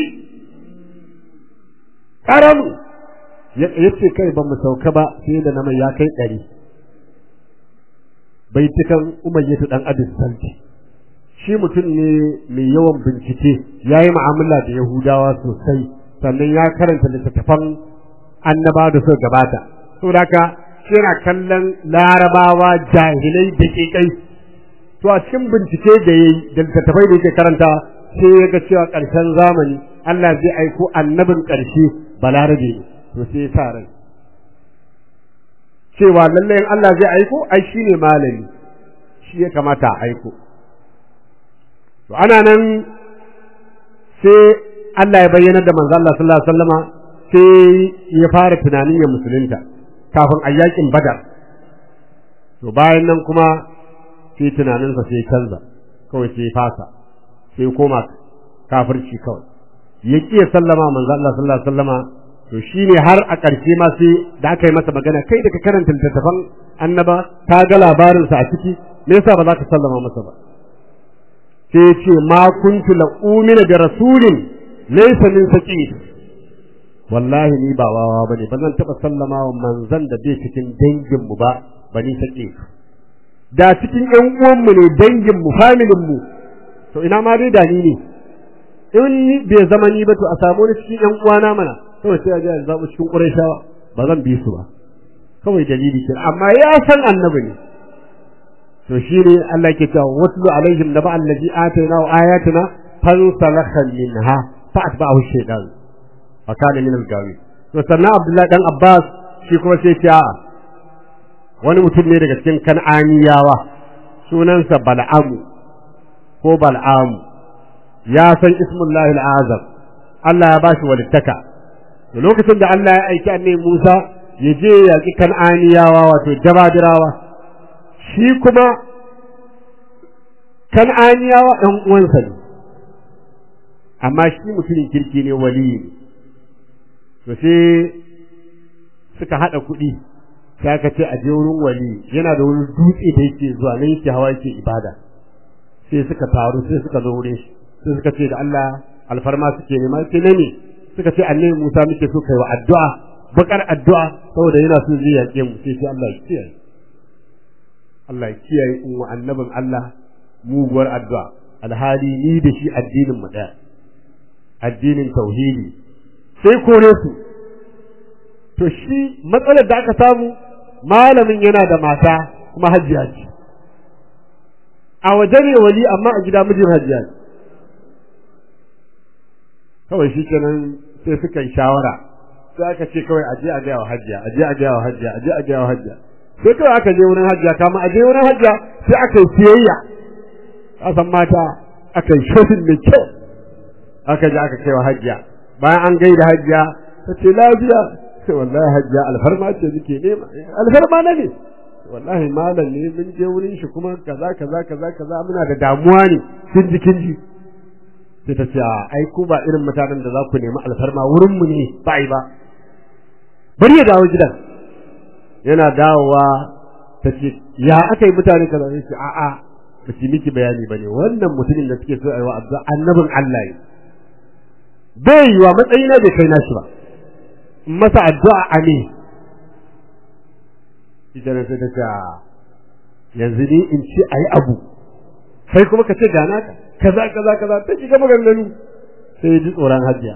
karamu yace kai ba mu sauka ba sai da naman ya kai ɗari baitukan umayyatu dan abis salti shi mutum ne mai yawan bincike ya yi mu'amala da yahudawa sosai sannan ya karanta littattafan annaba da suka gabata saboda haka shi yana kallon larabawa jahilai da kai to a cikin bincike da yayi da littattafai da yake karanta sai ya ga cewa ƙarshen zamani Allah zai aiko annabin ƙarshe balarabe to sai ya sa rai cewa lallai in Allah zai aiko ai shine malami shi ya kamata a aiko to ana nan sai Allah ya bayyana da manzo Allah sallallahu alaihi wasallama sai ya fara tunanin ya musulunta kafin a yakin badar to bayan nan kuma sai tunaninsa sai canza kawai sai fasa sai koma kafirci kawai ya ya sallama manzo Allah sallallahu alaihi wasallama to shine har a ƙarshe ma sai da aka yi masa magana kai da ka karanta littattafan annaba ka ga labarin sa a ciki me yasa ba za ka sallama masa ba sai ya ce ma kuntu la umina bi rasulin laysa min saqif wallahi ni ba wawa bane ba zan taba sallama wa manzon da bai cikin dangin mu ba bani saqif da cikin ƴan uwan mu ne dangin mu familin mu to ina ma dai da ni ne in ni bai zama ni ba to a samu ni cikin ƴan uwana mana kawai sai a ji a zaɓi cikin ƙurayshawa ba zan bi su ba kawai dalili ke amma ya san annabi ne to shi ne Allah ke cewa watlu alaihim naba allazi atayna wa ayatina fansalakha minha fa atba'ahu shaytan fa kana min al-gawi to sannan Abdullahi dan Abbas shi kuma sai ce wani mutum ne daga cikin kan'aniyawa sunansa Bal'amu ko Bal'amu ya san ismullahi al-azam Allah ya bashi walittaka da lokacin da Allah ya aiki annabi Musa ya je ya ki kan'aniyawa wato jabadirawa shi kuma kan'aniyawa ɗan uwansa ne amma shi mutumin kirki ne wali ne to sai suka haɗa kuɗi sai aka ce a je wurin wali yana da wurin dutse da yake zuwa nan yake hawa yake ibada sai suka taru sai suka zo wurin shi sai suka ce da Allah alfarma suke nema sai ne suka ce annabi Musa muke so kai wa addu'a bakar addu'a saboda yana so zai yaƙe mu sai sai Allah ya kiyaye Allah ya kiyaye in wa annabin Allah muguwar addu'a alhali ni da shi addinin mu ɗaya addinin tauhidi sai kore su to shi matsalar da aka samu malamin yana da mata kuma hajjiya ce a waje ne wali amma a gida mijin hajjiya ce kawai shi kenan sai suka yi shawara sai aka ce kawai aje a gaya wa hajjiya aje a gaya wa hajjiya aje a gaya wa hajjiya sai kawai aka je wurin hajjiya kama aje wurin hajjiya sai aka yi siyayya kasan mata aka yi shopping mai kyau aka je aka kai wa hajjiya bayan an gaida hajjiya ta ce lafiya sai wallahi hajjiya alfarma ce nake nema alfarma na ne wallahi malam ne mun je wurin shi kuma kaza kaza kaza kaza muna da damuwa ne kin ji kin ji sai ta ce a ai ku ba irin mutanen da za ku nemi alfarma wurin mu ne ba yi ba bari ya dawo gidan yana dawowa ta ce ya aka yi mutane kaza sai ce a'a ba su miki bayani bane wannan mutumin da suke so a yi wa addu'a annabin Allah ne bai yi wa matsayi na bai kai nashi ba masa addu'a a ne ita sai ta ce yanzu ni in ce a yi abu kai kuma ka ce gana ka kaza kaza kaza ta shiga maganganu sai ji tsoron hajiya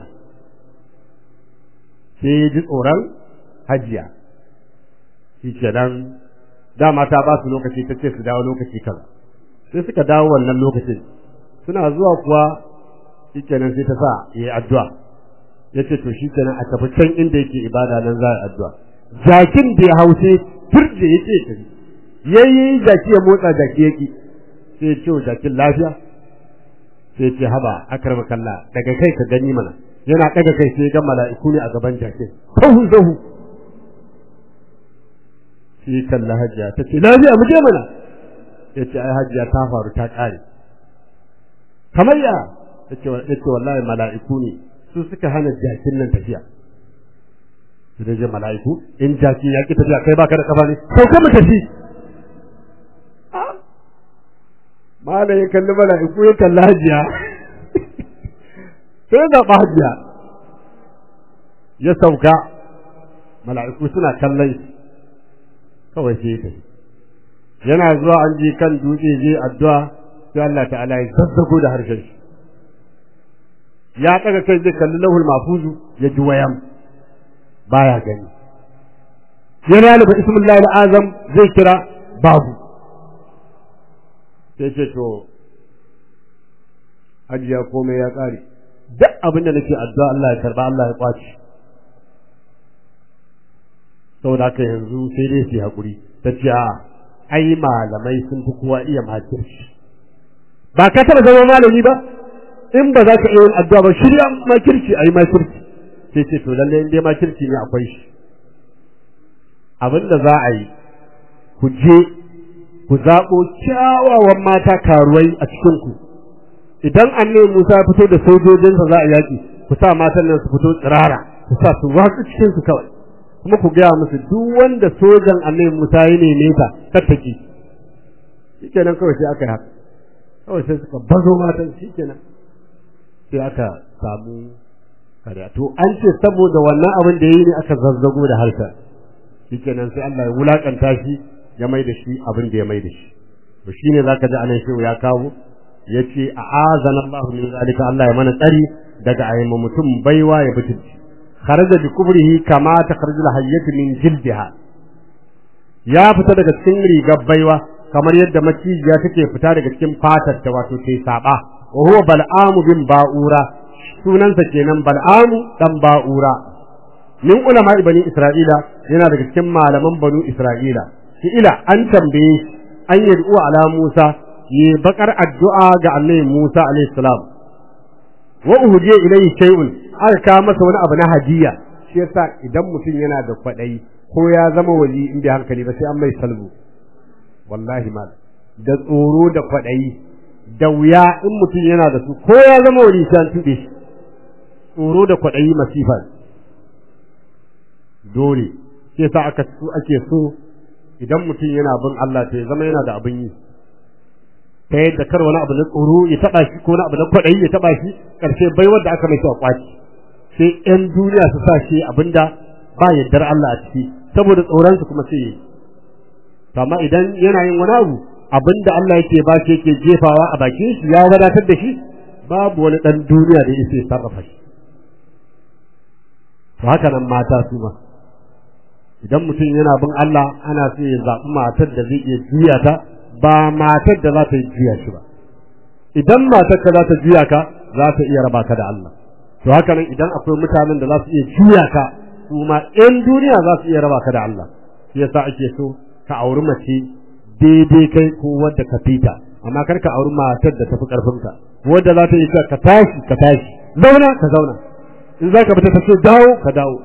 sai ji tsoron hajiya shi kenan dama ta ba su lokaci ta ce su dawo lokaci kaza sai suka dawo wannan lokacin suna zuwa kuwa shi kenan sai ta sa ya yi addu'a ya ce to shi kenan a tafi can inda yake ibada nan za a addu'a jakin da ya hausa turje ya ce tafi yayi jaki ya motsa jaki yaki sai ya ce wa jakin lafiya sai ce haba akrama kalla daga kai ka gani mana yana daga kai sai ga mala'iku ne a gaban jakin sahu sahu sai kalla hajiya ta ce lafiya mu je mana ya ce ai hajiya ta faru ta kare kamar ya ta ce wallahi mala'iku ne su suka hana jakin nan tafiya su da je mala'iku in jaki ya ki tafiya kai baka da kafa ne sauka mu tafi mala ya kalli mala'iku ya kalli hajiya sai ya zaɓa hajiya ya sauka mala'iku suna kallon kawai sai ya tafi yana zuwa an je kan dutse je addu'a sai Allah ta'ala ya zazzago da harshen shi ya ɗaga kai zai kalli lahul mafuzu ya ji wayan baya gani yana da ismullahi azam zai kira babu sai ce to hajiya komai ya ƙare duk abin da nake addu'a Allah ya karba Allah ya kwaci saboda haka yanzu sai dai su haƙuri ta ce a ai malamai sun fi kowa iya makirci ba ka taɓa zama malami ba in ba za ka iya yin addu'a ba shirya makirci a yi makirci sai ce to lallai in dai makirci ne akwai shi abinda za a yi ku je ku zaɓo kyawawan mata karuwai a cikin ku idan annabi Musa ya fito da sojojinsa za a yaki ku sa matan nan su fito tsirara ku sa su watsu cikin su kawai kuma ku gaya musu duk wanda sojan annabi Musa ya neme ta tattaki shikenan kawai sai aka yi haka kawai sai suka bazo matan shikenan sai aka samu kariya to an ce saboda wannan abin da yi ne aka zazzago da harshen shikenan sai Allah ya wulakanta shi ya mai da shi abin da ya mai da shi to shine zaka ji anan shehu ya kawo yace a azana Allah min zalika Allah ya mana tsari daga ayyama mutum baiwa ya butulci kharaja bi kubrihi kama takhraju al-hayyatu min jildiha ya fita daga cikin rigar baiwa kamar yadda macijiya take fita daga cikin fatar ta wato sai saba wa huwa bal'amu bin ba'ura sunansa kenan bal'amu dan ba'ura min ulama bani isra'ila yana daga cikin malaman banu isra'ila shi ila an tambaye shi an yi du'a ala musa yi bakar addu'a ga annabi musa alayhi salam wa uhdiya ilayhi shay'un aka kawo masa wani abu na hadiya shi yasa idan mutum yana da kwaɗayi ko ya zama wali in bai hankali ba sai an mai salbu wallahi mal da tsoro da kwaɗayi da wuya in mutum yana da su ko ya zama wali sai an tuɓe shi tsoro da kwaɗayi masifa dole shi yasa aka so ake so idan mutum yana bin Allah to ya zama yana da abin yi ta yadda kar wani abu na tsoro ya taba shi ko wani abu na kwaɗayi ya taba shi karshe bai wanda aka mai a kwaci sai ƴan duniya su sa shi abinda ba yaddar Allah a ciki saboda tsoronsu kuma sai yi to amma idan yana yin wani abu abinda Allah yake ba shi yake jefawa a bakin shi ya wadatar da shi babu wani dan duniya da yake sarrafa shi to haka nan mata su ma idan mutum yana bin Allah ana so ya zaɓi matar da zai iya juya ta ba matar da za ta juya shi ba idan matar ka za ta juya ka za ta iya raba ka da Allah to haka nan idan akwai mutanen da za su iya juya ka su ma ƴan duniya za su iya raba ka da Allah shi yasa ake so ka auri mace daidai kai ko wadda ka fita amma kar ka auri matar da tafi karfin ka wadda za ta yi ka tashi ka tashi zauna ka zauna in za ka fita ta ce dawo ka dawo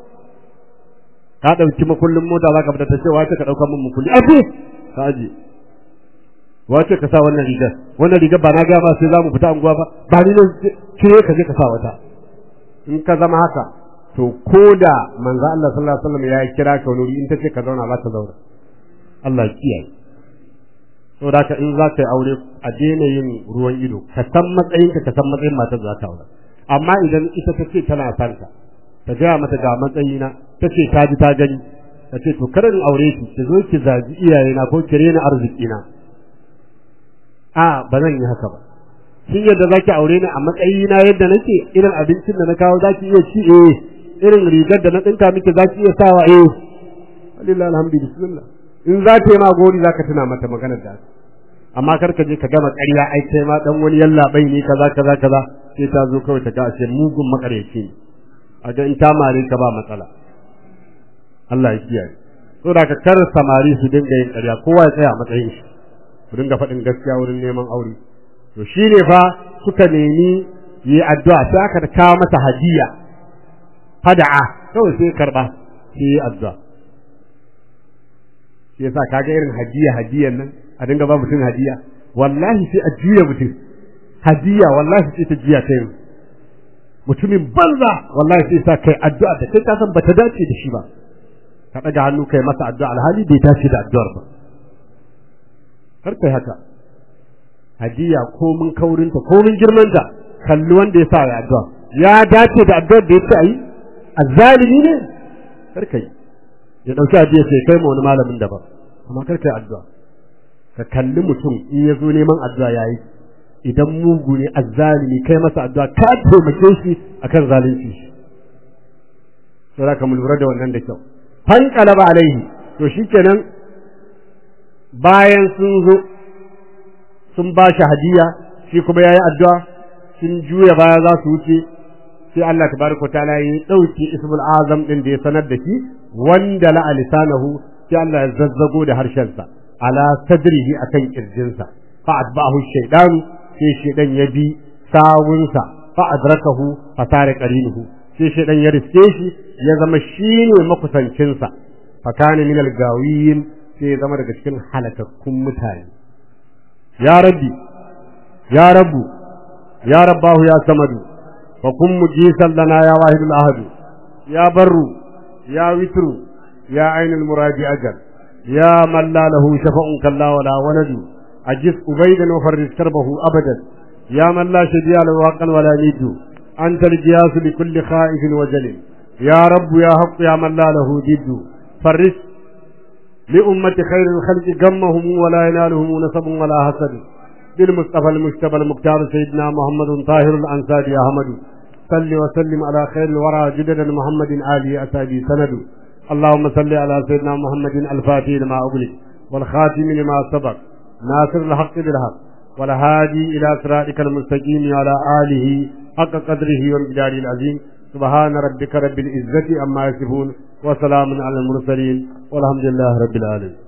ka ɗauki makullin mota za ka fita ta ce wace ka ɗauka min makulli aje ka aje wace ka sa wannan rigar wannan rigar ba na ga ba sai za mu fita anguwa ba ba ni ne cire ka je ka sa wata in ka zama haka to ko da manzo Allah sallallahu alaihi wasallam ya kira ka wani in ta ce ka zauna za ka zauna Allah ya kiyaye to da ka in za ka yi aure a daina yin ruwan ido ka san matsayin ka ka san matsayin matar za ta aure amma idan ita ta ce tana son ka ta gaya mata ga matsayina ta ce ta ji ta gani ta ce to kada in aure ki ki zo ki zaji iyayena ko ki rena arzikina a ba zan yi haka ba shin yadda zaki aure ni a matsayina yadda nake irin abincin da na kawo zaki iya ci eh irin rigar da na dinka miki zaki iya sawa eh wallahi alhamdu bismillah in za ta yi ma gori zaka tuna mata maganar da amma kar ka je ka gama ƙarya ai kai ma dan wani yalla bai ne kaza kaza kaza sai ta zo kawai ta ga ashe mugun makareci ne a ga in ta mare ka ba matsala Allah ya kiyaye so da ka kar samari su dinga yin ƙarya kowa ya tsaya a matsayin shi ku dinga faɗin gaskiya wurin neman aure to shine fa suka nemi yi addu'a sai aka kawo masa hadiya fada'a kawai sai karba sai yi addu'a shi yasa kaga irin hadiya hadiyan nan a dinga ba mutum hadiya wallahi sai a juya mutum hadiya wallahi sai ta juya ta yin mutumin banza wallahi sai sa kai addu'a da kai ka san bata dace da shi ba ka daga hannu kai masa addu'a alhali bai dace da addu'ar ba kar kai haka hadiya ko mun kaurinta ko mun girmanta kalli wanda ya sa ya addu'a ya dace da addu'ar da ya ce ayi azzalimi ne kar kai ya dauki hadiya sai kai ma wani malamin daban amma kar kai addu'a ka kalli mutum in ya zo neman addu'a yayi idan mugu ne azzalimi kai masa addu'a ka taimake shi akan zalunci shi sai ka mu lura da wannan da kyau fan qalaba alaihi to shikenan bayan sun zo sun ba shi hadiya shi kuma yayi addu'a sun juya baya za su wuce sai Allah tabaraka ta'ala ya dauki ismul azam din da ya sanar da shi wanda la lisanahu sai Allah ya zazzago da harshen sa ala sadrihi akan kirjinsa fa atba'ahu shaytan sai shaydan ya bi sawunsa fa adrakahu fa tare qarinuhu sai shaydan ya riske shi ya zama shine makusancinsa fakana min al-gawiyin sai ya zama daga cikin halakakkun mutane ya rabbi ya rabbu ya rabbahu ya samadu fa kun mujisan lana ya wahidul ahadu ya barru ya witru ya ainul muradi ajal ya man la lahu shafa'un kalla wala waladu ajis ubaydan wa farris karbahu abadan ya man la shadiya lahu haqqan wala nidu anta al-jiyas li kulli khaifin wa jalil ya rabb ya haqq ya man la lahu diddu farris لأمة خير الخلق جمهم ولا ينالهم نسب ولا حسد بالمصطفى المجتبى المختار سيدنا محمد طاهر الأنصار يا أحمد صل وسلم على خير الورى جدد محمد آله أسابي سند اللهم صل على سيدنا محمد الفاتح لما أغلق والخاتم لما سبق ناصر الحق بالحق والهادي إلى صراطك المستقيم على آله حق قدره ومقداره العظيم سبحان ربك رب العزة أما يصفون وسلام على المرسلين والحمد لله رب العالمين